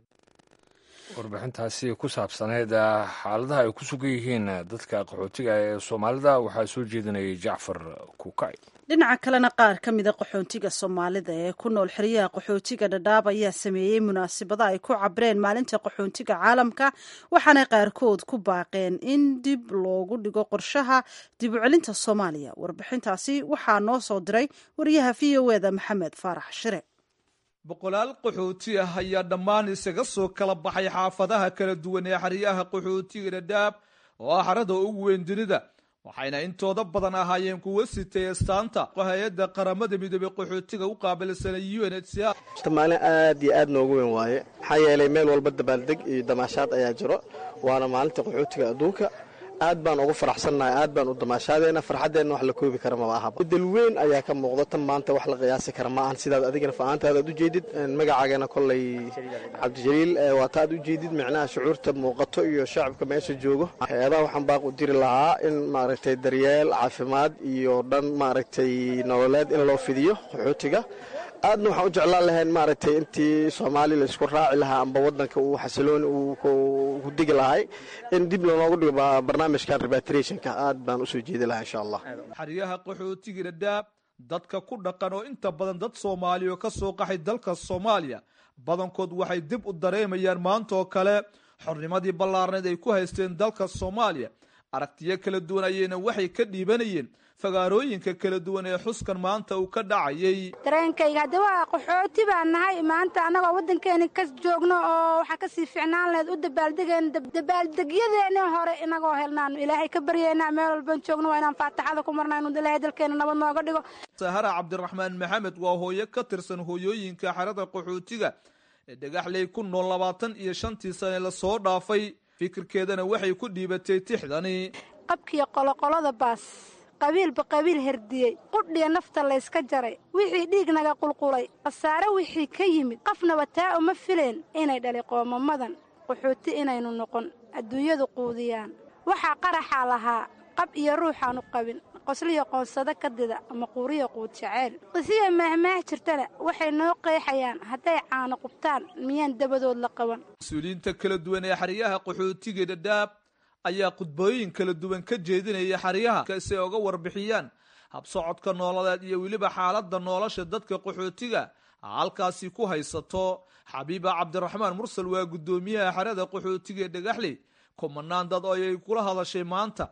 warbixintaasi ku saabsaneyd xaaladaha ay ku sugan yihiin dadka qaxootiga ee soomaalida waxaa soo jeedinayay jacfar kukay dhinaca kalena qaar ka mida qaxoontiga soomaalida ee ku nool xeryaha qaxootiga dhadhaab ayaa sameeyey munaasabada ay ku cabreen maalinta qaxoontiga caalamka waxaanay qaarkood ku baaqeen in dib loogu dhigo qorshaha dib u celinta soomaaliya warbixintaasi waxaa noo soo diray wariyaha v o eda maxamed faarax shire boqolaal qaxooti ah ayaa dhammaan isaga soo kala baxay xaafadaha kala duwan ee xeryaha qaxootiga dhadhaab oo ah xarada ugu weyn dunida waxayna intooda badan ahaayeen kuwa sitay astaanta hay-adda qaramada midoobey qaxootiga u qaabilsanay u n h c r maalin aad iyo aad noogu weyn waaye maxaa yeelay meel walba dabaaldeg iyo damaashaad ayaa jiro waana maalinta qaxootiga adduunka aad baan ugu faraxsannahay aad baan u damaashaadeena farxaddeenna wax la koobi kara maba ahaba bedel weyn ayaa ka muuqda tan maanta wax la qiyaasi kara ma ahan sidaad adigana fa-aantaada ad u jeedid magacaageena kollay cabdijaliil waa ta ad u jeedid micnaha shucuurta muuqato iyo shacabka meesha joogo hay-adaha waxaan baaq u diri lahaa in maaragtay daryeel caafimaad iyo dhan maaragtay nololeed in loo fidiyo qaxootiga aadna waxaan u jeclaan lahayn maaragtay intii soomaali la isku raaci lahaa amba wadanka uu xasilooni uu ku digi lahay in dib lanoogu dhigo barnaamijkan repatriationka aad baan usoo jeedi lahaa insha allah xeryaha qaxootiga dhadhaab dadka ku dhaqan oo inta badan dad soomaaliya oo ka soo qaxay dalka soomaaliya badankood waxay dib u dareemayaan maanta oo kale xornimadii ballaarneed ay ku haysteen dalka soomaaliya aragtiyo kala duwan ayayna waxay ka dhiibanayeen fagaarooyinka kala duwan ee xuskan maanta uu ka dhacayay dareenkayga hadda waa qaxooti baan nahay maanta annagoo waddankeeni ka joogno oo waxaa kasii ficnaan laheyd u dabaaldegeen dabaaldegyadeeni hore inagoo helnaanu ilaahay ka baryeynaa meel walban joogno waa inaan faataxada ku marna inu ilaahay dalkeena nabad nooga dhigo sahara cabdiraxmaan maxamed waa hooyo ka tirsan hooyooyinka xerada qaxootiga ee dhagaxley ku nool labaatan iyo shantii sane lasoo dhaafay fikirkeedana waxay ku dhiibatay tixdani qabkiyo qoloqolada baas qabiilba qabiil herdiyey qudhiya nafta layska jaray wixii dhiignaga qulqulay khasaare wixii ka yimid qafnaba taa uma fileen inay dhali qoomamadan qaxooti inaynu noqon adduunyadu quudiyaan waxaa qaraxaa lahaa qab iyo ruuxaanu qabin qosliyo qoonsado ka dida ama quuriya quud jaceyl qisiya maahmaah jirtana waxay noo qeexayaan hadday caano qubtaan miyaan dabadood la qaban mas-uuliyiinta kala duwan ee xeryaha qaxootiga dhadhaab ayaa khudbooyin kala duwan ka jeedinaya xeryaha si ay uga warbixiyaan habsocodka nooladeed iyo weliba xaaladda nolosha dadka qaxootiga halkaasi ku haysato xabiiba cabdiraxmaan mursal waa guddoomiyaha xerada qaxootiga ee dhagaxley kumanaan dad ayay kula hadashay maanta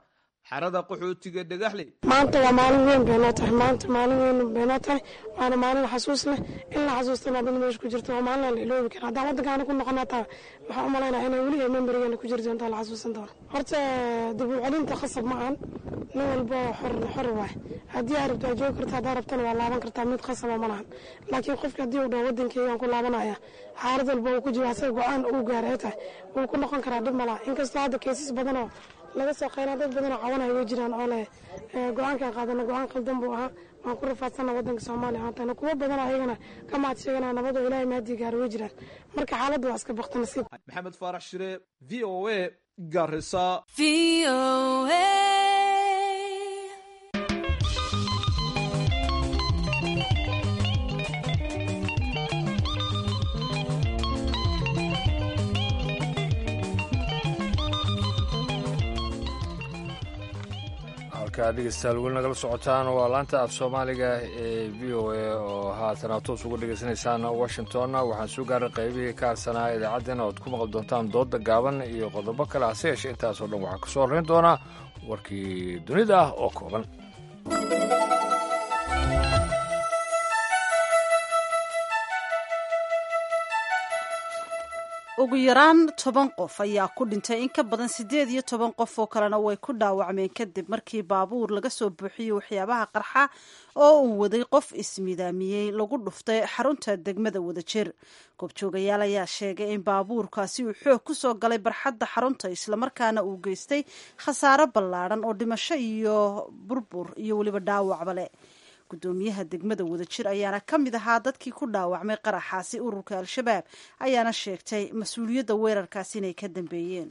xerada qaxootiga dhagaxley maanta waa maalin weyn bay noo tahay maanta maalin weyn bay noo tahay waana maalin xasuus leh in la xasuustana dad meesha ku jirto waa maalin aan la iloobi karin haddaan waddankaana ku noqon hataa waxaan u malaynaa inay weli ay memorigeena ku jiri doonto la xasuusan doono horta dib u celinta khasab ma ahan nin walba xor xor waay haddii aad rabto aad joogi karta haddaa rabtana waa laaban kartaa mid khasaba ma lahan laakiin qofka haddii uu dhaho waddankeygaan ku laabanaya xaalad walba uu ku jiro asaga go-aan uu gaaray ay tahay wuu ku noqon karaa dhib malaha inkastoo hadda keesas badanoo laga soo qaynaa dad badanoo cawanaya way jiraan oo leh go-aankaan qaadana go-aan qaldan buu ahaa waan ku rafaadsana waddanka soomaaliya maantana kuwo badan ayagana ka mahad sheeganaa nabadoo ilaahay maadii gaara way jiraan marka xaaladda waa iska bakta nasiib maxamed faarax shire v o a garisa halkaa dhegeystayaal weli nagala socotaan waa laanta af soomaaliga ee v o a oo haatana toos uga dhegeysanaysaan washingtonna waxaan soo gaaray qaybihii ka harsanaa idaacaddeenna oad ku maqli doontaan dooda gaaban iyo qodobo kale hase yeeshee intaasoo dhan waxaa ka soo horrayn doonaa warkii dunida ah oo kooban ugu yaraan toban qof ayaa ku dhintay in ka badan siddeed iyo toban qof oo kalena way ku dhaawacmeen kadib markii baabuur laga soo buuxiyey waxyaabaha qarxa oo uu waday qof ismidaamiyey lagu dhuftay xarunta degmada wadajir goobjoogayaal ayaa sheegay in baabuurkaasi uu xoog ku soo galay barxadda xarunta islamarkaana uu geystay khasaaro ballaadhan oo dhimasho iyo burbur iyo weliba dhaawacba leh gudoomiyaha degmada wadajir ayaana ka mid ahaa dadkii ku dhaawacmay qaraxaasi ururka al-shabaab ayaana sheegtay mas-uuliyadda weerarkaasi inay ka dambeeyeen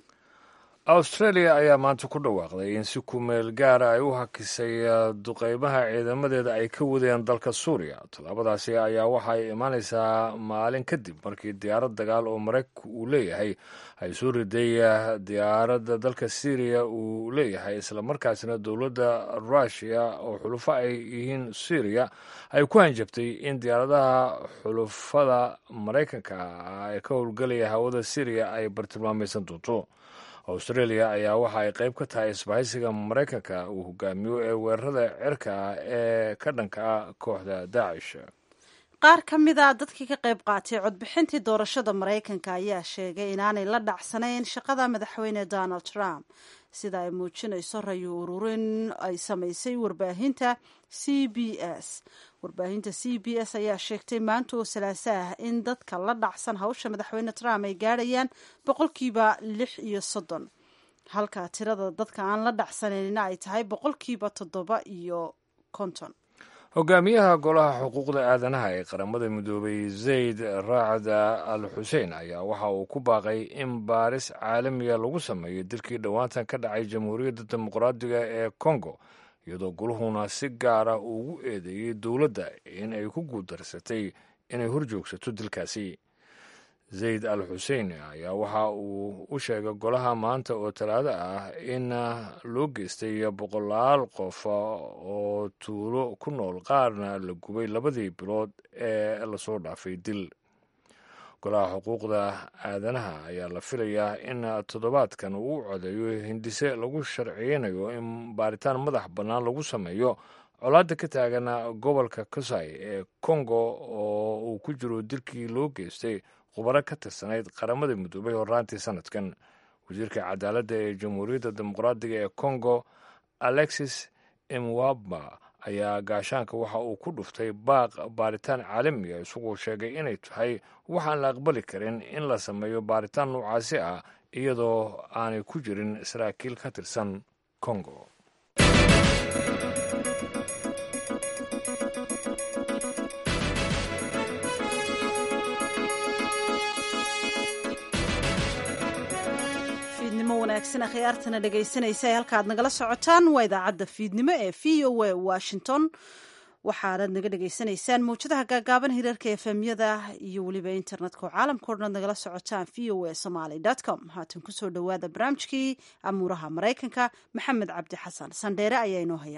australia ayaa maanta ku dhawaaqday in si kumeel gaara ay u hakisay duqeymaha ciidamadeeda ay ka wadeen dalka suuriya tallaabadaasi ayaa waxa ay imaanaysaa maalin kadib markii diyaarad dagaal oo maraykanku uu leeyahay ay soo riday diyaaradda dalka syriya uu leeyahay islamarkaasina dowladda rushia oo xulufo ay yihiin syriya ay ku hanjabtay in diyaaradaha xulufada maraykanka ee ka howlgelaya hawada syriya ay bartilmaamaysan doonto australia ayaa waxa ay qayb ka tahay isbahaysiga maraykanka uu hogaamiyo ee weerarada cirka ah ee ka dhanka ah kooxda daacish qaar ka mid a dadkii ka qayb qaatay codbixintii doorashada maraykanka ayaa sheegay inaanay la dhacsanayn shaqada madaxweyne donald trump sida ay muujinayso rayo ururin ay samaysay warbaahinta c b s warbaahinta c b s ayaa sheegtay maanta oo salaaso ah in dadka la dhacsan hawsha madaxweyne trump ay gaadhayaan boqolkiiba lix iyo soddon halka tirada dadka aan la dhacsanayna ay tahay boqolkiiba toddoba iyo konton hogaamiyaha golaha xuquuqda aadanaha ee qaramada midoobay zayd raacda al xuseen ayaa waxa uu ku baaqay in baaris caalamiya lagu sameeyo dilkii dhowaantan ka dhacay jamhuuriyadda dimuqraadiga ee kongo iyadoo goluhuna si gaara ugu eedeeyey dowladda in ay ku guuldarsatay inay horjoogsato dilkaasi zayd al xuseen ayaa waxa uu u sheegay golaha maanta oo talaado ah in loo geystay boqolaal qof oo tuulo ku nool qaarna la gubay labadii bilood ee lasoo dhaafay dil golaha xuquuqda aadanaha ayaa la filayaa in toddobaadkan uu codeeyo hindise lagu sharciyeynayo in baaritaan madax bannaan lagu sameeyo colaadda ka taagan gobolka kasai ee kongo oo uu ku jiro dilkii loo geystay khubaro ka tirsanayd qaramada midoobay horaantii sanadkan wasiirka cadaaladda ee jamhuuriyadda dimuqraadiga ee kongo alexis imwaba ayaa gaashaanka waxa uu ku dhuftay baaq baaritaan caalamiga isagoo sheegay inay tahay waxaan la aqbali karin in la sameeyo baaritaan noocaasi ah iyadoo aanay ku jirin saraakiil ka tirsan kongo fiidnimo wanaagsan akhyaartana dhegaysanaysa ee halkaad nagala socotaan waa idaacadda fiidnimo ee v o a washington waxaanad naga dhegaysanaysaan mawjadaha gaagaaban hirarka efemyada iyo weliba internetka oo caalamka o dhan ad nagala socotaan v o a somaly com haatan kusoo dhowaada barnaamijkii amuuraha maraykanka maxamed cabdi xasan sandheere ayaa inoo haya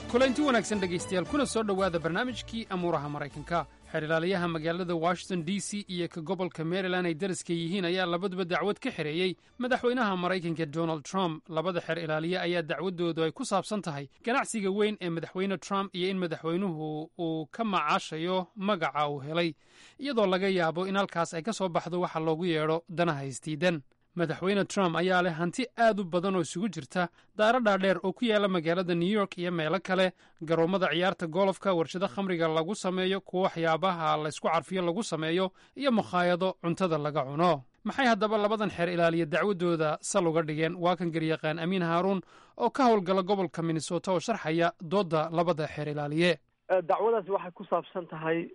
kulanti wanaagsan dhegaystayaal kuna soo dhowaada barnaamijkii amuuraha maraykanka xeer ilaaliyaha magaalada washington d c iyo ka gobolka maryland ay dariska yihiin ayaa labaduba dacwad ka xereeyey madaxweynaha maraykanka donald trump labada xeer ilaaliye ayaa dacwaddoodu ay ku saabsan tahay ganacsiga weyn ee madaxweyne trump iyo in madaxweynuhu uu ka macaashayo magaca uu helay iyadoo laga yaabo in halkaas ay ka soo baxdo waxa loogu yeedho danaha isdiidan madaxweyne trump ayaa leh hanti aad u badan oo isugu jirta daaro dhaadheer oo ku yaala magaalada new york iyo meelo kale garoommada ciyaarta golofka warshado khamriga lagu sameeyo kuwo waxyaabaha laysku carfiyo lagu sameeyo iyo makhaayado cuntada laga cuno maxay haddaba labadan xeer ilaaliya dacwaddooda sal uga dhigeen waa kan garyaqaan amiin haaruun oo ka howlgala gobolka minnesota oo sharxaya doodda labada xeer ilaaliye dacwadaasi waxay ku saabsan tahay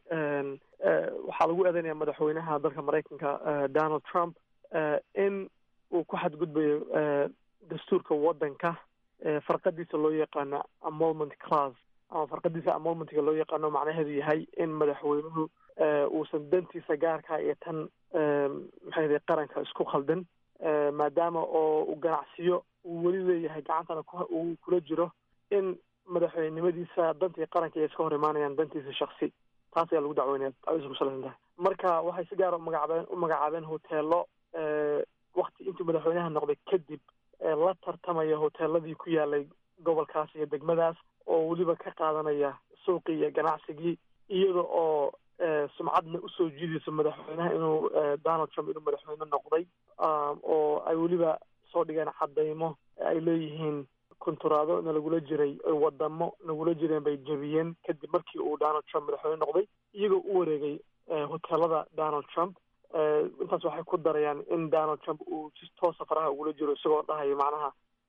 waxaa lagu eedeynaya madaxweynaha dalka maraykanka donald trump in uu ku xadgudbayo dastuurka waddanka farqadiisa loo yaqaano amolment class ama farqadiisa amolmentga loo yaqaano macnaheedu yahay in madaxweynuhu uusan dantiisa gaarka iyo tan maxay qaranka isku khaldan maadaama oo uu ganacsiyo uu weli leeyahay gacantana uu kula jiro in madaxweynenimadiisa dantii qaranka ay iska hor imaanayaan dantiisa shaksi taas ayaa lagu dacweynaya dacwadiisa ku salaysan tahay marka waxay si gaara umagacaabeen u magacaabeen hoteelo wakti intuu madaxweynaha noqday kadib la tartamaya hoteeladii ku yaalay gobolkaas iyo degmadaas oo weliba ka qaadanaya suuqii iyo ganacsigii iyada oo sumcadna usoo jiidayso madaxweynaha inuu donald trump inuu madaxweyne noqday oo ay weliba soo dhigeen cadaymo ay leeyihiin konturaado nalagula jiray wadamo nagula jireen bay jebiyeen kadib markii uu donald trump madaxweyne noqday iyagoo u wareegay hoteelada donald trump intaas waxay ku darayaan in donald trump uu si toosa faraha ugula jiro isagoo dhahayo macnaha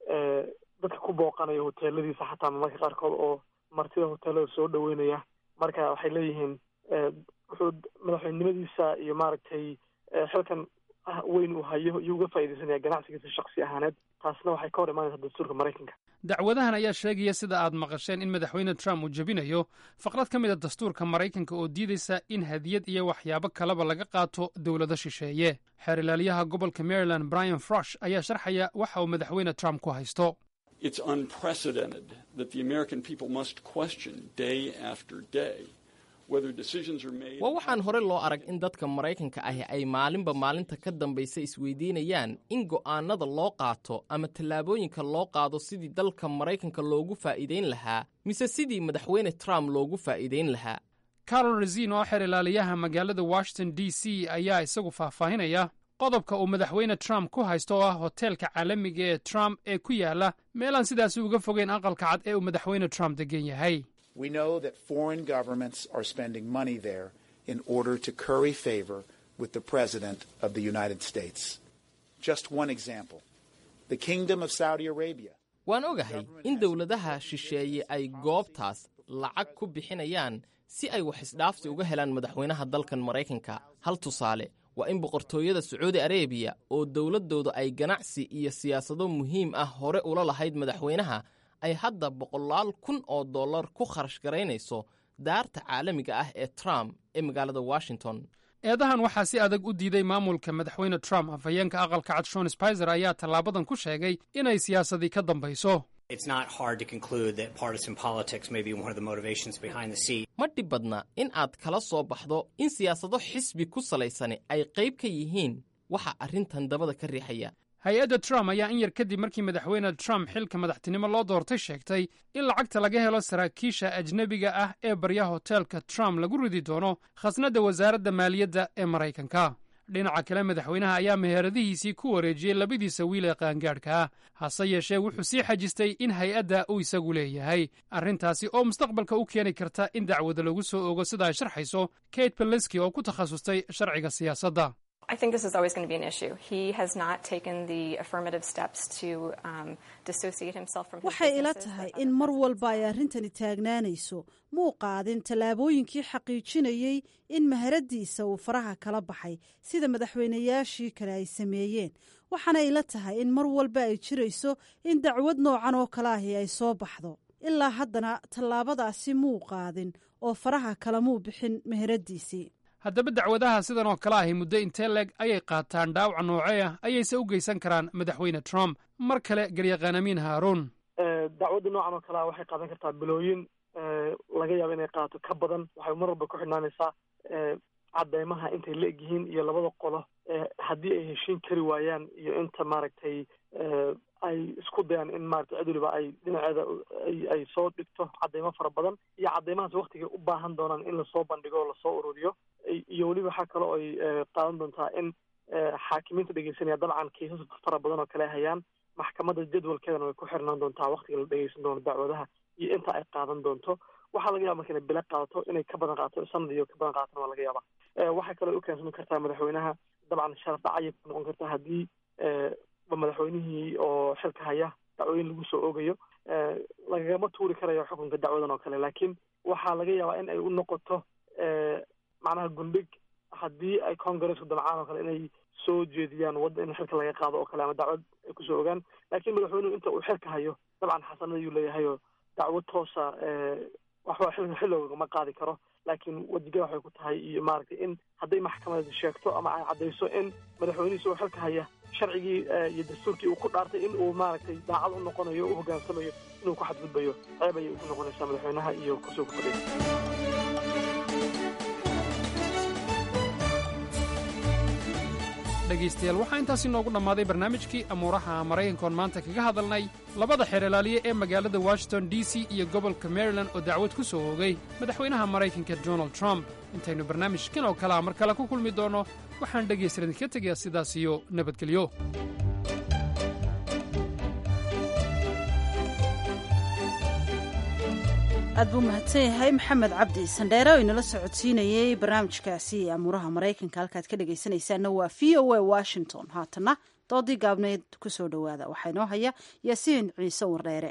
dadka ku booqanaya hoteeladiisa xataa marmarka qaarkood oo martida hoteelada soo dhaweynaya marka waxay leeyihiin wuxuu madaxweynenimadiisa iyo maaragtay xilkan weyn uu hayo iyo uga faaidaysanaya ganacsigiisa shaksi ahaaneed taasna waxay ka hor imaanaysaa dastuurka maraykanka dacwadahan ayaa sheegaya sida aad maqasheen in madaxweyne trump uu jebinayo faqrad ka mid a dastuurka maraykanka oo diidaysa in hadiyad iyo waxyaabo kaleba laga qaato dowlado shisheeye xeer ilaaliyaha gobolka maryland brian frosh ayaa sharxaya waxa uu madaxweyne trump ku haysto It's unprecedented that the American people must question day after day whether decisions are made. waa waxaan hore loo arag in dadka maraykanka ahi ay maalinba maalinta ka dambaysa isweydiinayaan in go'aannada loo qaato ama tallaabooyinka loo qaado sidii dalka maraykanka loogu faa'iidayn lahaa mise sidii madaxweyne trump loogu faa'iidayn lahaa carol razin oo xeer ilaaliyaha magaalada washington d c ayaa isagu faahfaahinaya qodobka uu madaxweyne trump ku haysto oo ah hoteelka caalamiga ee trump ee ku yaala meelaan sidaasi uga fogeyn aqalka cad ee uu madaxweyne trump degan yahay We know that foreign governments are spending money there in order to curry favor with the President of the United States. Just one example the Kingdom of Saudi Arabia. waan ogahay in dowladaha shisheeye ay goobtaas lacag ku bixinayaan si ay wax isdhaafsi uga helaan madaxweynaha dalkan maraykanka hal tusaale waa in boqortooyada sacuudi arebiya oo dowladdooda ay ganacsi iyo siyaasado muhiim ah hore ula lahayd madaxweynaha ay hadda boqolaal kun oo dollar ku kharash garaynayso daarta caalamiga ah ee trump ee magaalada washington eedahan waxaa si adag u diiday maamulka madaxweyne trump afhayeenka aqalka cad shon spizer ayaa tallaabadan ku sheegay inay siyaasadii ka dambayso It's not hard to conclude that partisan politics may be one of the motivations behind the seat. ma dhib badna in aad kala soo baxdo in siyaasado xisbi ku salaysani ay qayb ka yihiin waxa arrintan dabada ka riixaya hay-adda trump ayaa in yar kadib markii madaxweyne trump xilka madaxtinimo loo doortay sheegtay in lacagta laga helo saraakiisha ajnebiga ah ee barya hoteelka trump lagu ridi doono khasnadda wasaaradda maaliyadda ee maraykanka dhinaca kale madaxweynaha ayaa meheradihiisii ku wareejiyey labadiisa wiil ee qaangaadhka ah hase yeeshee wuxuu sii xajistay in hay-adda uu isagu leeyahay arrintaasi oo mustaqbalka u keeni karta in dacwada lagu soo ogo sida ay sharxayso kate beleski oo ku takhasustay sharciga siyaasadda I think this is always going to be an issue. He has not taken the affirmative steps to um, dissociate himself from his waxay ila businesses. tahay in mar walba ay arrintani taagnaanayso muu qaadin tallaabooyinkii xaqiijinayey in maharadiisa uu faraha kala baxay sida madaxweynayaashii kale ay sameeyeen waxaana ila tahay in mar walba ay jirayso in dacwad noocan oo kale ahi ay soo baxdo ilaa haddana tallaabadaasi muu qaadin oo faraha kalamuu bixin meheradiisii haddaba dacwadaha sidan oo kale ahi muddo intee leeg ayay qaataan dhaawac noocee ah ayayse u geysan karaan madaxweyne trump mar kale garyaqaan amiin haaruun dacwadda noocan oo kale ah waxay qaadan kartaa bilooyin laga yaabo inay qaato ka badan waxay mar walba ku xidhnaanaysaa cadeymaha intay la eg yihiin iyo labada qolo haddii ay heshiin kari waayaan iyo inta maaragtay ay isku dayaan in maratay cid waliba ay dhinaceeda ay soo dhigto cadeymo fara badan iyo cadeymahaas waktigay u baahan doonaan in lasoo bandhigo oo lasoo ururiyo iyo weliba waxaa kale oo ay qaadan doontaa in xaakimiinta dhegeysanaya dabcan kiisas fara badan oo kale hayaan maxkamadda jadwalkeedana way ku xirnaan doontaa waktiga la dhegeysan doono dacwadaha iyo inta ay qaadan doonto waxaa laga yaba marka inay bila qaadato inay ka badan qaato sanad iyo ka badan qaatona waa laga yaaba waxay kaloo u keensami kartaa madaxweynaha dabcan sharaf dhacayay ku noqon kartaa haddii madaxweynihii oo xilka haya dacwooyin lagu soo oogayo lagagama tuuri karayo xukunka dacwadan oo kale laakiin waxaa laga yaabaa in ay u noqoto macnaha gundhig haddii ay congaresku damcaan oo kale inay soo jeediyaan wadda in xilka laga qaado oo kale ama dacwad ay kusoo ogaan laakiin madaxweynuhu inta uu xilka hayo dabcan xasanad ayuu leeyahayo dacwad toosa waxba xil xilowgama qaadi karo laakiin wadiga waxay ku tahay iyo maaragtay in hadday maxkamad sheegto ama ay caddayso in madaxweynihiisa oo xilka haya sharcigii iyo dastuurkii uu ku dhaartay in uu maaragtay daacad u noqonayo u hoggaansamayo inuu ku xadgudbayo ceeb ayay ugu noqonaysaa madaxweynaha iyo kursiga ku fadhiya dhegaystayaal waxaa intaasi noogu dhammaaday barnaamijkii amuuraha maraykankoon maanta kaga hadalnay labada xeeralaaliye ee magaalada washington d c iyo gobolka maryland oo dacwad ku soo oogay madaxweynaha maraykanka donald trump intaynu barnaamijkan oo kalea mar kale ku kulmi doonno waxaan dhegaystalan idinka tegayaa sidaas iyo nabadgelyo aad buu mahadsan yahay maxamed cabdi sandheere oo inala socodsiinayey barnaamijkaasi amuuraha maraykanka halkaad ka dhegaysanaysaanna waa v o a washington haatana doodii gaabneed ku soo dhowaada waxaa inoo haya yaasiin ciise wardheere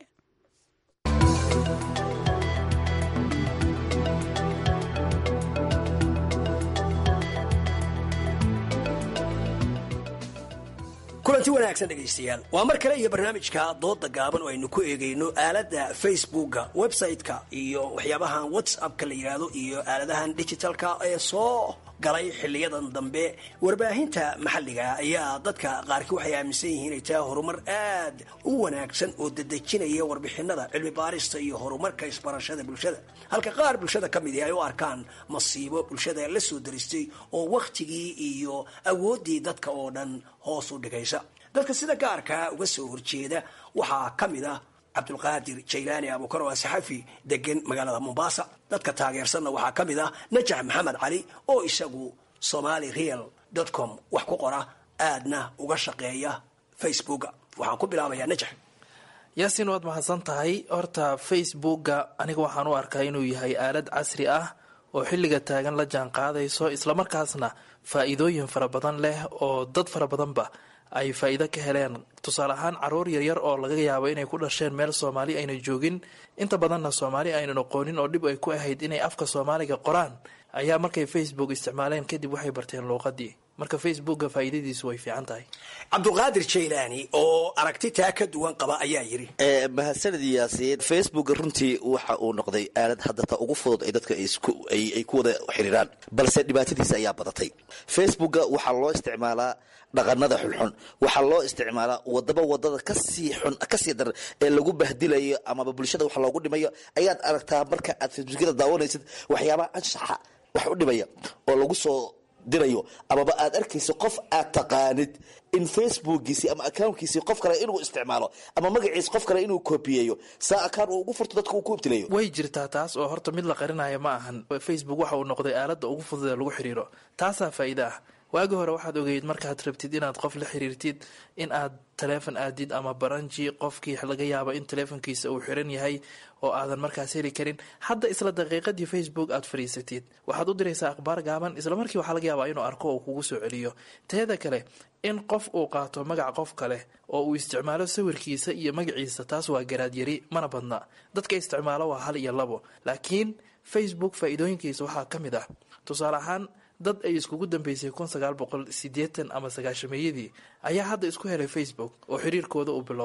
kulanti wanaagsan dhegaystayaal waa mar kale iyo barnaamijka dooda gaaban oo aynu ku eegayno aaladda facebooka website-ka iyo waxyaabahan whatsappka la yidhaahdo iyo aaladahan digitalka ee soo galay xiliyadan dambe warbaahinta maxalliga ayaa dadka qaarkii waxay aaminsan yihiin inay tahay horumar aad u wanaagsan oo dedejinaya warbixinada cilmi baarista iyo horumarka isbarashada bulshada halka qaar bulshada ka mid ay u arkaan masiibo bulshada la soo daristay oo wakhtigii iyo awooddii dadka oo dhan hoos u dhigaysa dadka sida gaarkaa uga soo horjeeda waxaa ka mid ah cabdulqaadir jaylaani abuukar waa saxafi degan magaalada mombasa dadka taageersanna waxaa ka mid ah najax maxamed cali oo isagu somali real com wax ku qora aadna uga shaqeeya facebooka waxaan ku bilaabayaa najax yaasiin waad mahadsan tahay horta facebooka aniga waxaan u arkaa inuu yahay aalad casri ah oo xilliga taagan la jaan qaadayso islamarkaasna faa-iidooyin fara badan leh oo dad fara badanba ay faa-iido ka heleen tusaale ahaan caruur yaryar oo laga yaabo inay ku dhasheen meel soomaali ayna joogin inta badanna soomaali aynan aqoonin oo dhib ay ku ahayd inay afka soomaaliga qoraan ayaa markay facebook isticmaaleen kadib waxay barteen luuqadii marka facebooka faa-iidadiisu way fiican tahay cabdulqaadir jaylaani oo aragti taa ka duwan qaba ayaa yidhi mahadsanid yaasiin facebook runtii waxa uu noqday aalad haddata ugu fudud ay dadka ay ku wada xiriiraan balse dhibaatadiisa ayaa badatay facebooka waxaa loo isticmaalaa dhaqanada xunxun waxaa loo isticmaalaa wadaba wadada kasii xun kasii dar ee lagu bahdilayo amaba bulshada wax loogu dhimayo ayaad aragtaa marka aad facebookyada daawanaysid waxyaabaha anshaxa wax u dhimaya oo lagu soo dirayo amaba aad arkayso qof aad taqaanid in facebookiisi ama accountkiisi qof kale inuu isticmaalo ama magaciis qof kale inuu kobiyeeyo saa akaan uu ugu furto dadka uu ku ibtilayo way jirtaa taas oo horta mid la qarinaya ma ahan facebook waxa uu noqday aalada ugu fudud ee lagu xiriiro taasaa faa'iida ah waagi hore waxaad ogeyd markaad rabtid inaad qof la xiriirtid in aad taleefon aadid ama baranji qofkii laga yaabo in taleefonkiisa uu xiran yahay oo aadan markaas heli karin hadda isla daqiiqadii facebook aad fadhiisatid waxaad u diraysaa akhbaar gaaban isla markii waxaa laga yaabaa inuu arko uu kugu soo celiyo teeda kale in qof uu qaato magac qof kale oo uu isticmaalo sawirkiisa iyo magaciisa taas waa garaadyari mana badna dadka isticmaalo waa hal iyo labo laakiin facebook faa-iidooyinkiisa waxaa ka mid ah tusaale ahaan dad ay iskugu dambeysay kun sagaal boqol sideetan ama sagaashameeyadii ayaa hadda isku helay facebook oo xiriirkooda uu bilowday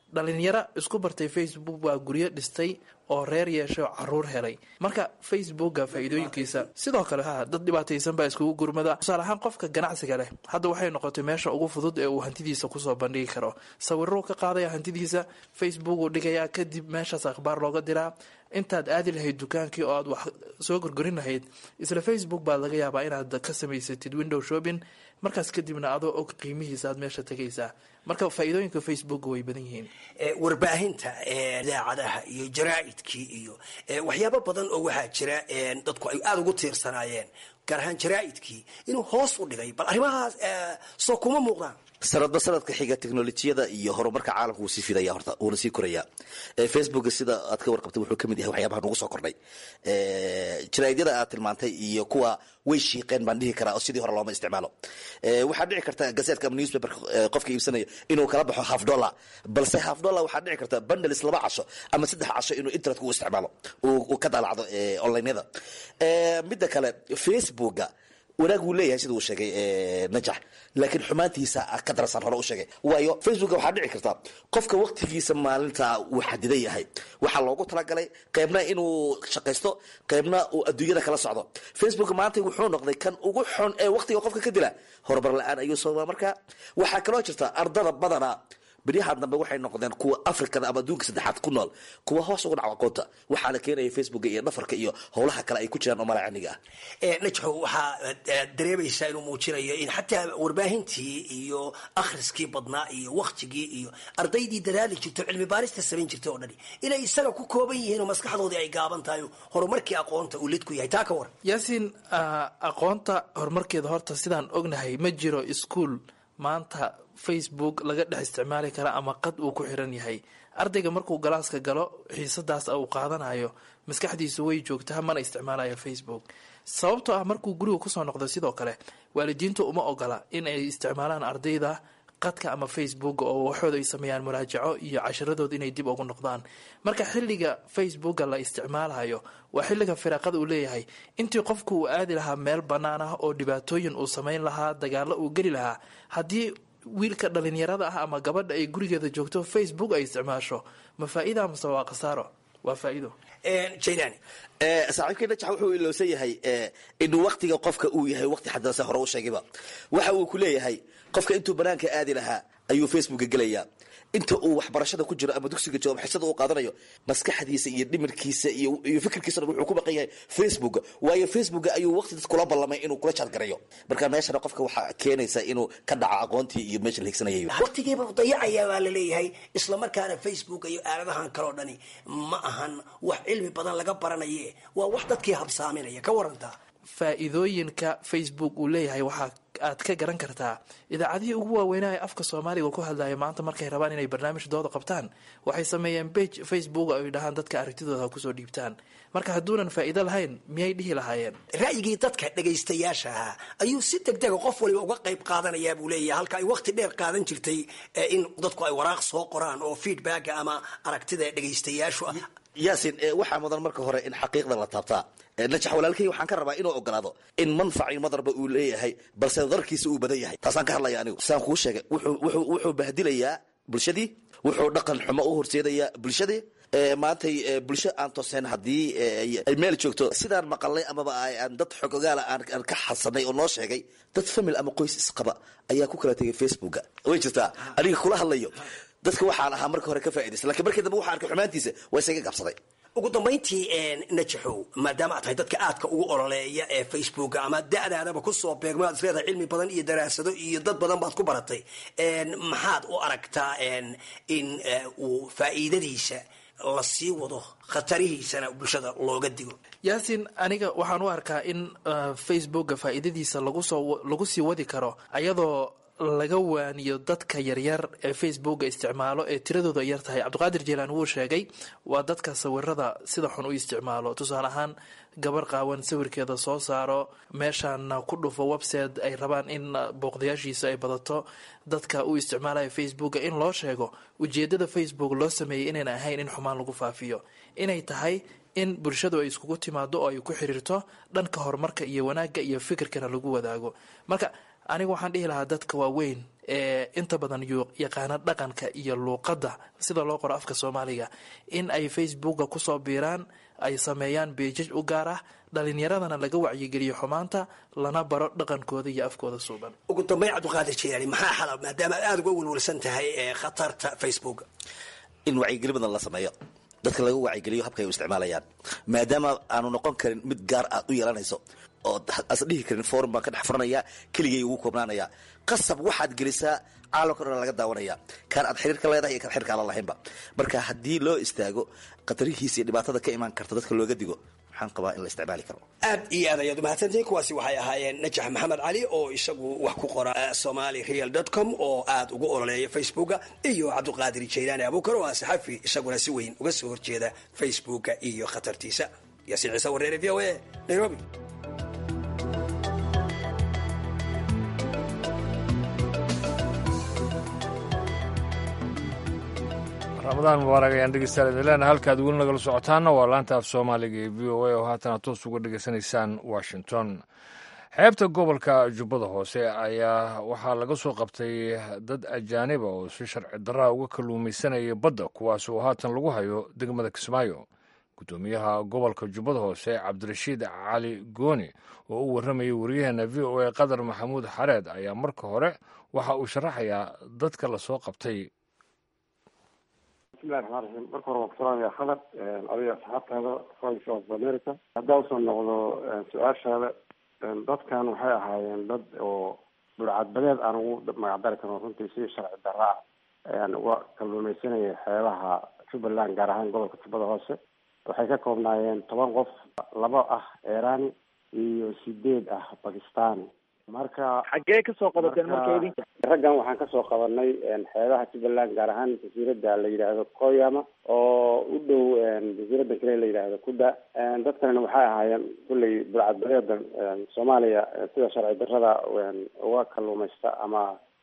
dhalinyaro isku bartay facebook baa guryo dhistay oo reer yeeshay oo caruur helay marka facebooka faa-iidooyinkiisa sidoo kale ha dad dhibaataysan baa iskugu gurmada tusaale ahaan qofka ganacsiga leh hadda waxay noqotay meesha ugu fudud ee uu hantidiisa kusoo bandhigi karo sawiruu ka qaadaya hantidiisa facebook uu dhigayaa kadib meeshaas akhbaar looga diraa intaad aadi lahayd dukaankii oo aad wax soo gorgorin lahayd isla facebook baad laga yaabaa inaad ka samaysatid window shopping markaas kadibna adoo og qiimihiisa aad meesha tegaysaa marka faa-iidooyinka facebook way badan yihiin warbaahinta idaacadaha iyo jaraa'idkii iyo waxyaabo badan oo waxaa jira dadku ay aada ugu tiirsanaayeen gaar ahaan jaraa'idkii inuu hoos u dhigay bal arrimahaas soo kuma muuqdaan sanadba sanadka xiga teknolojiyada iyo horumarka caalamka wuu sii fidaya horta wuuna sii koraya facebook sida aad ka warqabtay wuxuu kamid yahay waxyaabaha nagu soo kordhay jaraa'idyada aad tilmaantay iyo kuwa way shiiqeen baan dhihi karaa oo sidii hore looma isticmaalo waxaa dhici karta gazetka ama newspaper qofka iibsanaya inuu kala baxo half dollar balse half dollar waxaa dhici karta bundles laba casho ama saddex casho inuu internetka u isticmaalo uu ka daalacdo onlineyada midda kale facebooka wanaag wuu leeyahay sida uu sheegay najax laakiin xumaantiisa ka darasaan hore u sheegay waayo facebooka waxaa dhici karta qofka waqtigiisa maalinta uu xadidan yahay waxaa loogu talagalay qeybna inuu shaqaysto qeybna uu adduunyada kala socdo facebook maanta wuxuu noqday kan ugu xun ee waqtiga qofka ka dila horumar la-aan ayuu soo marka waxaa kaloo jirta ardada badana beryahan dambe waxay noqdeen kuwa afrikada ama adduunka saddexaad ku nool kuwa hoos uga dhaco aqoonta waxaa la keenaya facebooka iyo dhafarka iyo howlaha kale ay ku jiraan oo malacaniga ah najxo waxaa dareemaysaa inuu muujinayo in xataa warbaahintii iyo akhriskii badnaa iyo waktigii iyo ardaydii dadaali jirto cilmi baarista samayn jirta oo dhani inay isaga ku kooban yihiin oo maskaxdoodii ay gaaban tahay horumarkii aqoonta uu lid ku yahay taa ka war yaasiin aqoonta horumarkeeda horta sidaan ognahay ma jiro iskuol maanta facebook laga dhex isticmaali kara ama qad uu ku xiran yahay ardayga markuu galaaska galo xiisadaas uu qaadanayo maskaxdiisu way joogtaa mana isticmaalayo facebook sababtoo ah markuu guriga kusoo noqdo sidoo kale waalidiintu uma ogola in ay isticmaalaan ardayda qadka ama facebook oo waxooda ay sameeyaan muraajaco iyo casharadooda inay dib ugu noqdaan marka xilliga facebooka la isticmaalayo waa xilliga firaaqada uu leeyahay intii qofku uu aadi lahaa meel bannaan ah oo dhibaatooyin uu samayn lahaa dagaalo uu geli lahaa haddii wiilka dhalinyarada ah ama gabadha ay gurigeeda joogto facebook ay isticmaasho ma faa-ida mase waa khasaaro waa faa-ido jailani saaxiibkii najax wuxuu ilowsan yahay inuu waktiga qofka uu yahay waqti xadase hore u sheegayba waxa uu ku leeyahay qofka intuu banaanka aadi lahaa ayuu facebooka gelayaa inta uu waxbarashada ku jiro ama dugsiga joogo xisada uu qaadanayo maskaxdiisa iyo dhimirkiisa iyo fikirkiisana wuxuu ku baqan yahay facebook waayo facebook ayuu waqti dad kula ballamay inuu kula jaadgarayo marka meeshana qofka waxaa keenaysa inuu ka dhaco aqoontii iyo meesha la higsanayay waqtigiiba dayacaya baa la leeyahay isla markaana facebook iyo aaladahan kaleo dhani ma ahan wax cilmi badan laga baranaye waa wax dadkii habsaaminaya ka warantaa faa-iidooyinka facebook uu leeyahay waxaa aad ka garan kartaa idaacadihii ugu waaweynaa ee afka soomaaliga ku hadlaya maanta markay rabaan inay barnaamij-dooda qabtaan waxay sameeyeen bage facebook ay dhahaan dadka aragtidooda ha kusoo dhiibtaan marka hadduunan faa-iido lahayn miyay dhihi lahaayeen ra'yigii dadka dhagaystayaasha ahaa ayuu si deg dega qof waliba uga qayb qaadanayaa buu leeyahay halka ay waqti dheer qaadan jirtay in dadku ay waraaq soo qoraan oo feedbacka ama aragtida dhagaystayaashu ah yaasin waxaa mudan marka hore in xaqiiqda la taabtaa najax walaalkay waxaan ka rabaa inuu ogolaado in manfaci madarba uu leeyahay balse darkiisa uu badan yahay taasaan ka hadlaya anigu saan kuu sheegay wuxuu bahdilayaa bulshadii wuxuu dhaqan xumo u horseedayaa bulshadii maantay bulsho aan tooseen haddii ay meel joogto sidaan maqalnay amaba aan dad xog ogaala aan ka xadsanay oo noo sheegay dad famil ama qoys isqaba ayaa ku kala tegay facebooka way jirtaa aniga kula hadlayo dadka waxaan ahaa marka hore ka faa'idaysa lakiin markii dambe waxaa arkay xumaantiisa waa isaga gabsaday ugu dambayntii najaxow maadaama aad tahay dadka aadka ugu ololeeya ee facebooka ama da-daadaba kusoo beegmo aad isleedahay cilmi badan iyo daraasado iyo dad badan baad ku baratay maxaad u aragtaa in uu faa'iidadiisa la sii wado khatarihiisana bulshada looga digo yaasin aniga waxaan u arkaa in facebooka faa-iidadiisa lagusoo lagu sii wadi karo ayadoo laga waaniyo dadka yaryar ee facebooka isticmaalo ee tiradooda yar tahay cabdiqaadir jeilaan wuu sheegay waa dadka sawirada sida xun u isticmaalo tusaale ahaan gabar qaawan sawirkeeda soo saaro meeshaana ku dhufo website ay rabaan in booqdayaashiisa ay badato dadka u isticmaalaya facebooka in loo sheego ujeedada facebook loo sameeyay inayna ahayn in xumaan lagu faafiyo inay tahay in bulshadu ay iskugu timaado oo ay ku xiriirto dhanka horumarka iyo wanaagga iyo fikirkana lagu wadaago marka aniga waxaan dhihi lahaa dadka waaweyn ee inta badan yaqaana dhaqanka iyo luuqadda sida loo qoro afka soomaaliga in ay facebooka kusoo biiraan ay sameeyaan beejaj u gaar ah dhalinyaradana laga wacyigeliyo xumaanta lana baro dhaqankooda iyo afkooda suuban ugu dambeyn cabdiqaadir jilaani maxaa xala maadaama aad aada uga welwelsan tahay ee khatarta facebook in wacyigeli badan la sameeyo dadka laga wacyigeliyo habka ay u isticmaalayaan maadaama aanu noqon karin mid gaar aad u yeelanayso oo as dhihi karin forum baan ka dhex furanaya keligay ugu koobnaanaya qasab waxaad gelisaa caalamka dhan laga daawanaya kaan aad xiriir ka leedahay iyo kaan xiriirka aan la lahaynba marka haddii loo istaago khatarihiisa iyo dhibaatada ka imaan karta dadka looga digo waxaan qabaa in la isticmaali karo aad iyo aad ayaad umahadsantihiin kuwaasi waxay ahaayeen najax maxamed cali oo isagu wax ku qora somali real dot com oo aad ugu ololeeya facebooka iyo cabdiqaadir jaylaani abuukar oo ah saxafi isaguna si weyn uga soo horjeeda facebooka iyo khatartiisa yaasiin ciise wareere v o a nairobi ramadaan mubaarak ayaan dhegeystayaal idin leenahay halkaad weli nagala socotaana waa laanta af soomaaliga ee v o a oo haatana toos uga dhegeysanaysaan washington xeebta gobolka jubbada hoose ayaa waxaa laga soo qabtay dad ajaaniba oo si sharci daraa uga kalluumaysanaya badda kuwaas oo haatan lagu hayo degmada kismaayo guddoomiyaha gobolka jubbada hoose cabdirashiid cali gooni oo u warramayay waryaheena v o a qadar maxamuud xareed ayaa marka hore waxa uu sharaxayaa dadka lasoo qabtay bismillahi raxmaan raxiim marka hore waan kusalamayaa khalad adiga asxaabtaada voice of america haddaa usoo noqdo su-aashaada dadkan waxay ahaayeen dad oo dhulcadbadeed aan ugu magacdari karno runtii si sharci darra ah ayaan uga kalluumaysanayay xeebaha jubbaland gaar ahaan gobolka jubbada hoose waxay ka koobnaayeen toban qof laba ah irani iyo sideed ah bakistani marka xaggee kasoo qabateen marka idinka raggan waxaan kasoo qabanay xeebaha jubbaland gaar ahaan jasiirada la yidhaahdo koyama oo u dhow jasiirada kale la yidhaahdo kuda dadkanina waxay ahaayeen kulley bulcadbadeedan soomaaliya sida sharci darrada uga kalluumaysta ama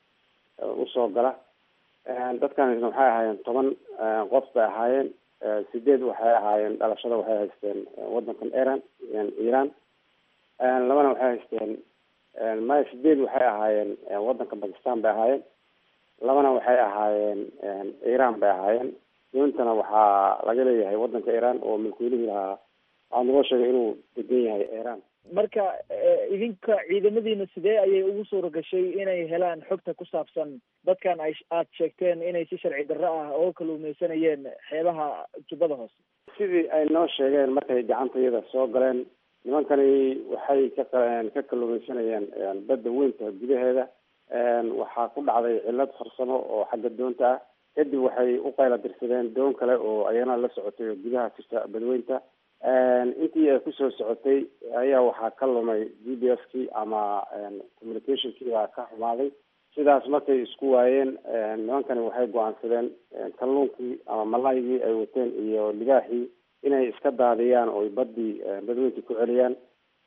usoo gala dadkanina waxay ahaayeen toban qof bay ahaayeen sideed waxay ahaayeen dhalashada waxay haysteen wadankan iran iran labana waxay haysteen maya sideed waxay ahaayeen wadanka bakistan bay ahaayeen labana waxay ahaayeen iran bay ahaayeen doontana waxaa laga leeyahay wadanka iran oo milkiilihii lahaa waxaa nagoo sheegay inuu degan yahay iran marka idinka ciidamadiina sidee ayay ugu suura gashay inay helaan xogta ku saabsan dadkan ay aad sheegteen inay si sharci darro ah oo kalluumaysanayeen xeebaha jubbada hoose sidii ay noo sheegeen markay gacanta iyada soo galeen nimankani waxay ka ka kalluumaysanayeen badda weynta gudaheeda waxaa ku dhacday cillad farsamo oo xagga doonta ah kadib waxay u qayla dirsadeen doon kale oo ayana la socotay oo gudaha jirta badweynta intii ay kusoo socotay ayaa waxaa ka lumay g b f kii ama communicationkii baa ka xumaaday sidaas markay isku waayeen nimankani waxay go-aansadeen kalluunkii ama malaygii ay wateen iyo libaaxii inay iska daadiyaan oo badii badweyntii ku celiyaan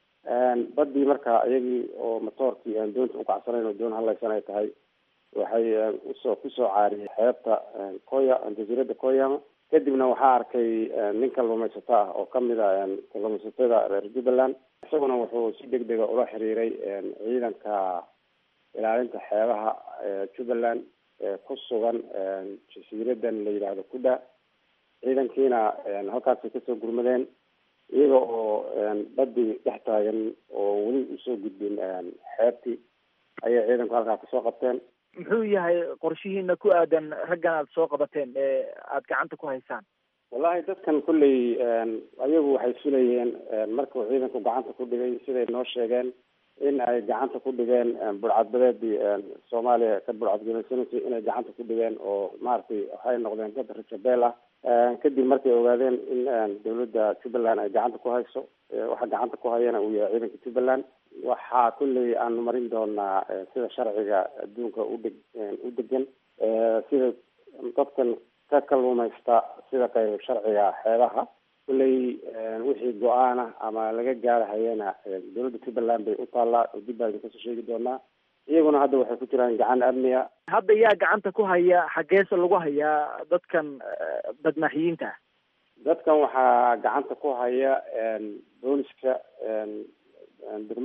badii marka iyagii oo matoorkii aan doonta ukacsanayn oo doon hadlaysan ay tahay waxay usoo kusoo caariyay xeebta koya jasiirada koyama kadibna waxaa arkay nin kalluumaysato ah oo kamid a kalluumaysatada reer jubbaland isaguna wuxuu si deg dega ula xiriiray ciidanka ilaalinta xeebaha jubbaland ku sugan jasiiradan la yidhaahdo kuda ciidankiina halkaasay kasoo gurmadeen iyaga oo badii dhex taagan oo weli usoo gudbin xeebtii ayay ciidanku halkaa kasoo qabteen muxuu yahay qorshihiina ku aadan raggan aad soo qabateen ee aad gacanta ku haysaan wallahi dadkan kulley ayagu waxay filayeen markuu ciidanku gacanta ku dhigay siday noo sheegeen in ay gacanta ku dhigeen burcadbadeedii soomaaliya ka burcadgelaysanaysay inay gacanta ku dhigeen oo maaragtay waxay noqdeen dad rajabeel ah kadib markay ogaadeen in dawladda jubbaland ay gacanta ku hayso waxa gacanta ku hayana uu yahay ciidanka jubbaland waxaa kulley aanu marin doonaa sida sharciga adduunka udeg u degan sida dadkan ka kalluumaysta sida qayb sharciga xeebaha kulley wixii go-aan ah ama laga gaarahayana dawladda jubbaland bay u taallaa oo dib baan kasoo sheegi doonaa iyaguna hadda waxay ku jiraan gacan amniga hadda yaa gacanta ku haya xaggeese lagu hayaa dadkan badmaaxiyiinta ah dadkan waxaa gacanta ku haya booliska degmada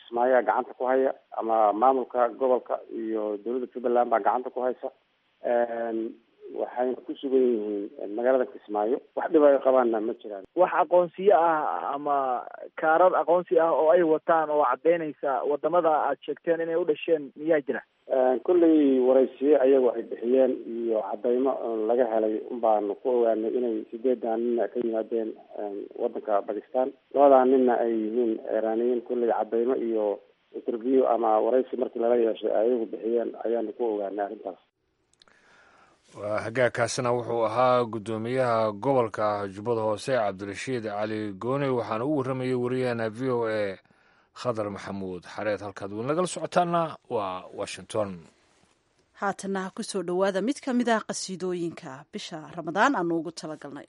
kismaayaa gacanta ku haya ama maamulka gobolka iyo dowladda jubbaland baa gacanta ku haysa waxayna ku sugan yihiin magaalada kismaayo wax dhib ay qabaanna ma jiraan wax aqoonsiyo ah ama kaarar aqoonsi ah oo ay wataan oo caddeynaysa wadamada aad sheegteen inay u dhasheen miyaa jira kolley waraysiye ayagu ay bixiyeen iyo cadaymo laga helay unbaanu ku ogaanay inay sideedan nina ka yimaadeen wadanka bakistan labadaa nina ay yihiin iiraaniyiin kolley cadaymo iyo interview ama waraysi markii lala yeeshay ayagu bixiyeen ayaanu ku ogaanay arrintaas waa hagaagkaasina wuxuu ahaa guddoomiyaha gobolka jubbada hoose cabdirashiid cali gooni waxaana u warramayay wariyaheena v o a khadar maxamuud xareed halkaad weyn lagala socotaana waa washington haatana ha ku soo dhowaada mid ka mid ah qasiidooyinka bisha ramadaan aanu ugu talagalnay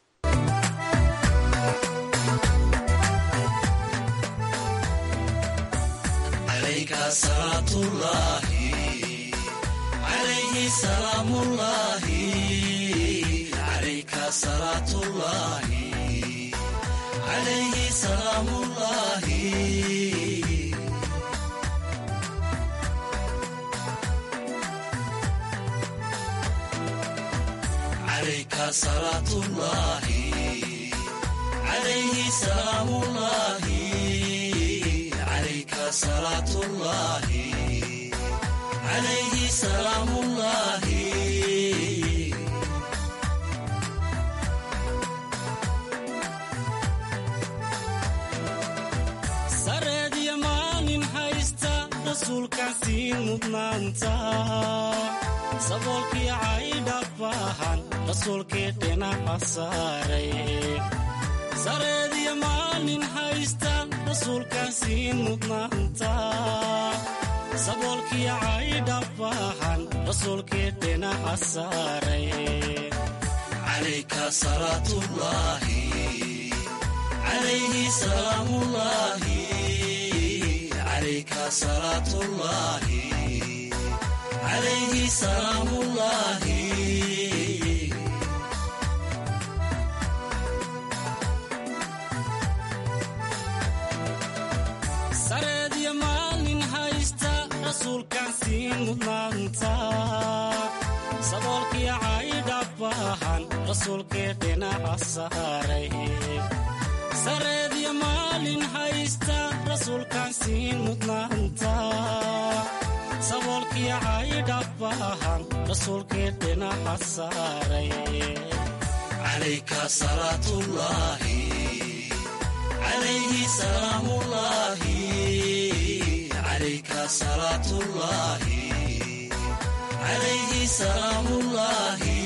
sareediyo maalin haysta rasuulkaasii mudnaanta saboolkii caydha baahan rasuulkii dhinaca saaray sareediyo maalin haysta rasuulkaasii mudnaanta saboolkii caydha baahan rasuulkii dhinaca saaray calayka salaatullaahi calayhi salaamullaahi calayka salaatullaahi calayhi salaamullaahi sareediyo maalin haysta rasuulkaasii mudnaanta saboolkii caydha baahan rasuulkii dhinaca saaray sareediyo maalin haysta rasuulkaasii mudnaanta saboolkii caydha baahan rasuulkii dhinaca saaray calayka salaatullaahi calayhi salaamullaahi calayka salaatullaahi calayhi salaamullaahi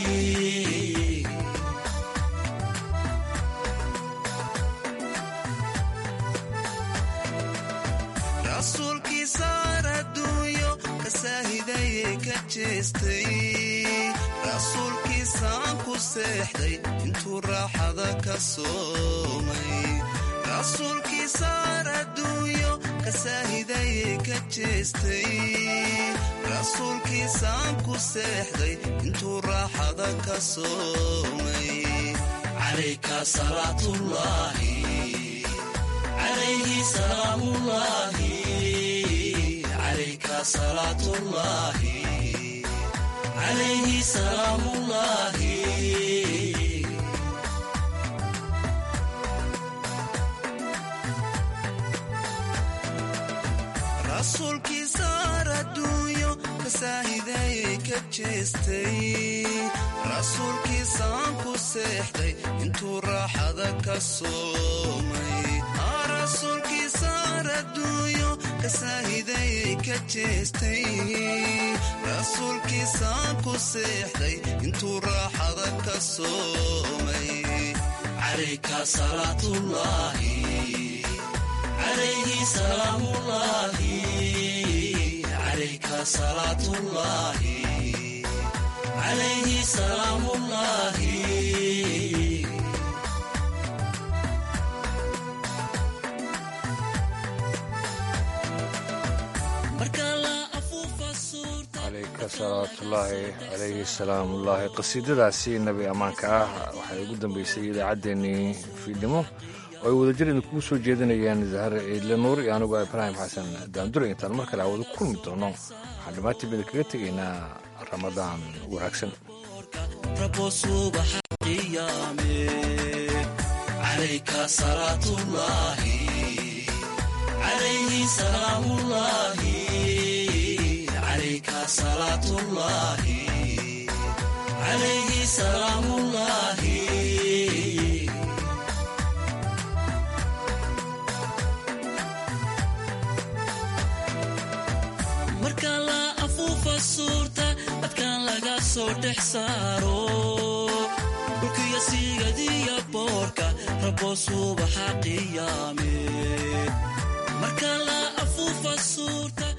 rasuulkii saar adduunyo ka saahidayee ka jeestay rasuulkii saan ku seexday intuu raaxada ka soomay rasuulkii saar adduunyo ka saahidayee ka jeestay rasuulkii saan ku seexday intuu raaxada ka soomay calayka salaatullaahi calayhi salaamullaahi calayka salaatullaahi calayhi salaamullaahi rasuulkii saar adduunyo ka saahidayee ka jeestay rasuulkii saan ku seexday intuu raaxada ka soomay rasuulkii saar adduunyo ka saahidayee ka jeestay rasuulkii saan ku seexday intuu raaxada ka soomay calayka salaatullaahi calayhi salaamullaahi calayka salaatullaahi calayhi salaamullaahi calayka salawaatullaahi calayhi salaamullaahi qasiidadaasi nebi ammaanka ah waxay ugu dambeysay idaacaddeenii fiidnimo oo ay wadajir idinkugu soo jeedinayaan zahar ciidle nuur iyo anigoo ibraahim xasan daandure intaan mar kale hawada kulmi doono waxaan dhammaantiib idinkaga tegaynaa ramadaan wanaagsan رب صبح قيامه عليك صلاة الله عليه سلام الله عليك صلاة الله عليه سلام الله marka la afuufa suurta dadkan laga soo dhex saaro dhulkiyo siigadiyo boorka rabo subaxa qiyaame marka la afuufa suurta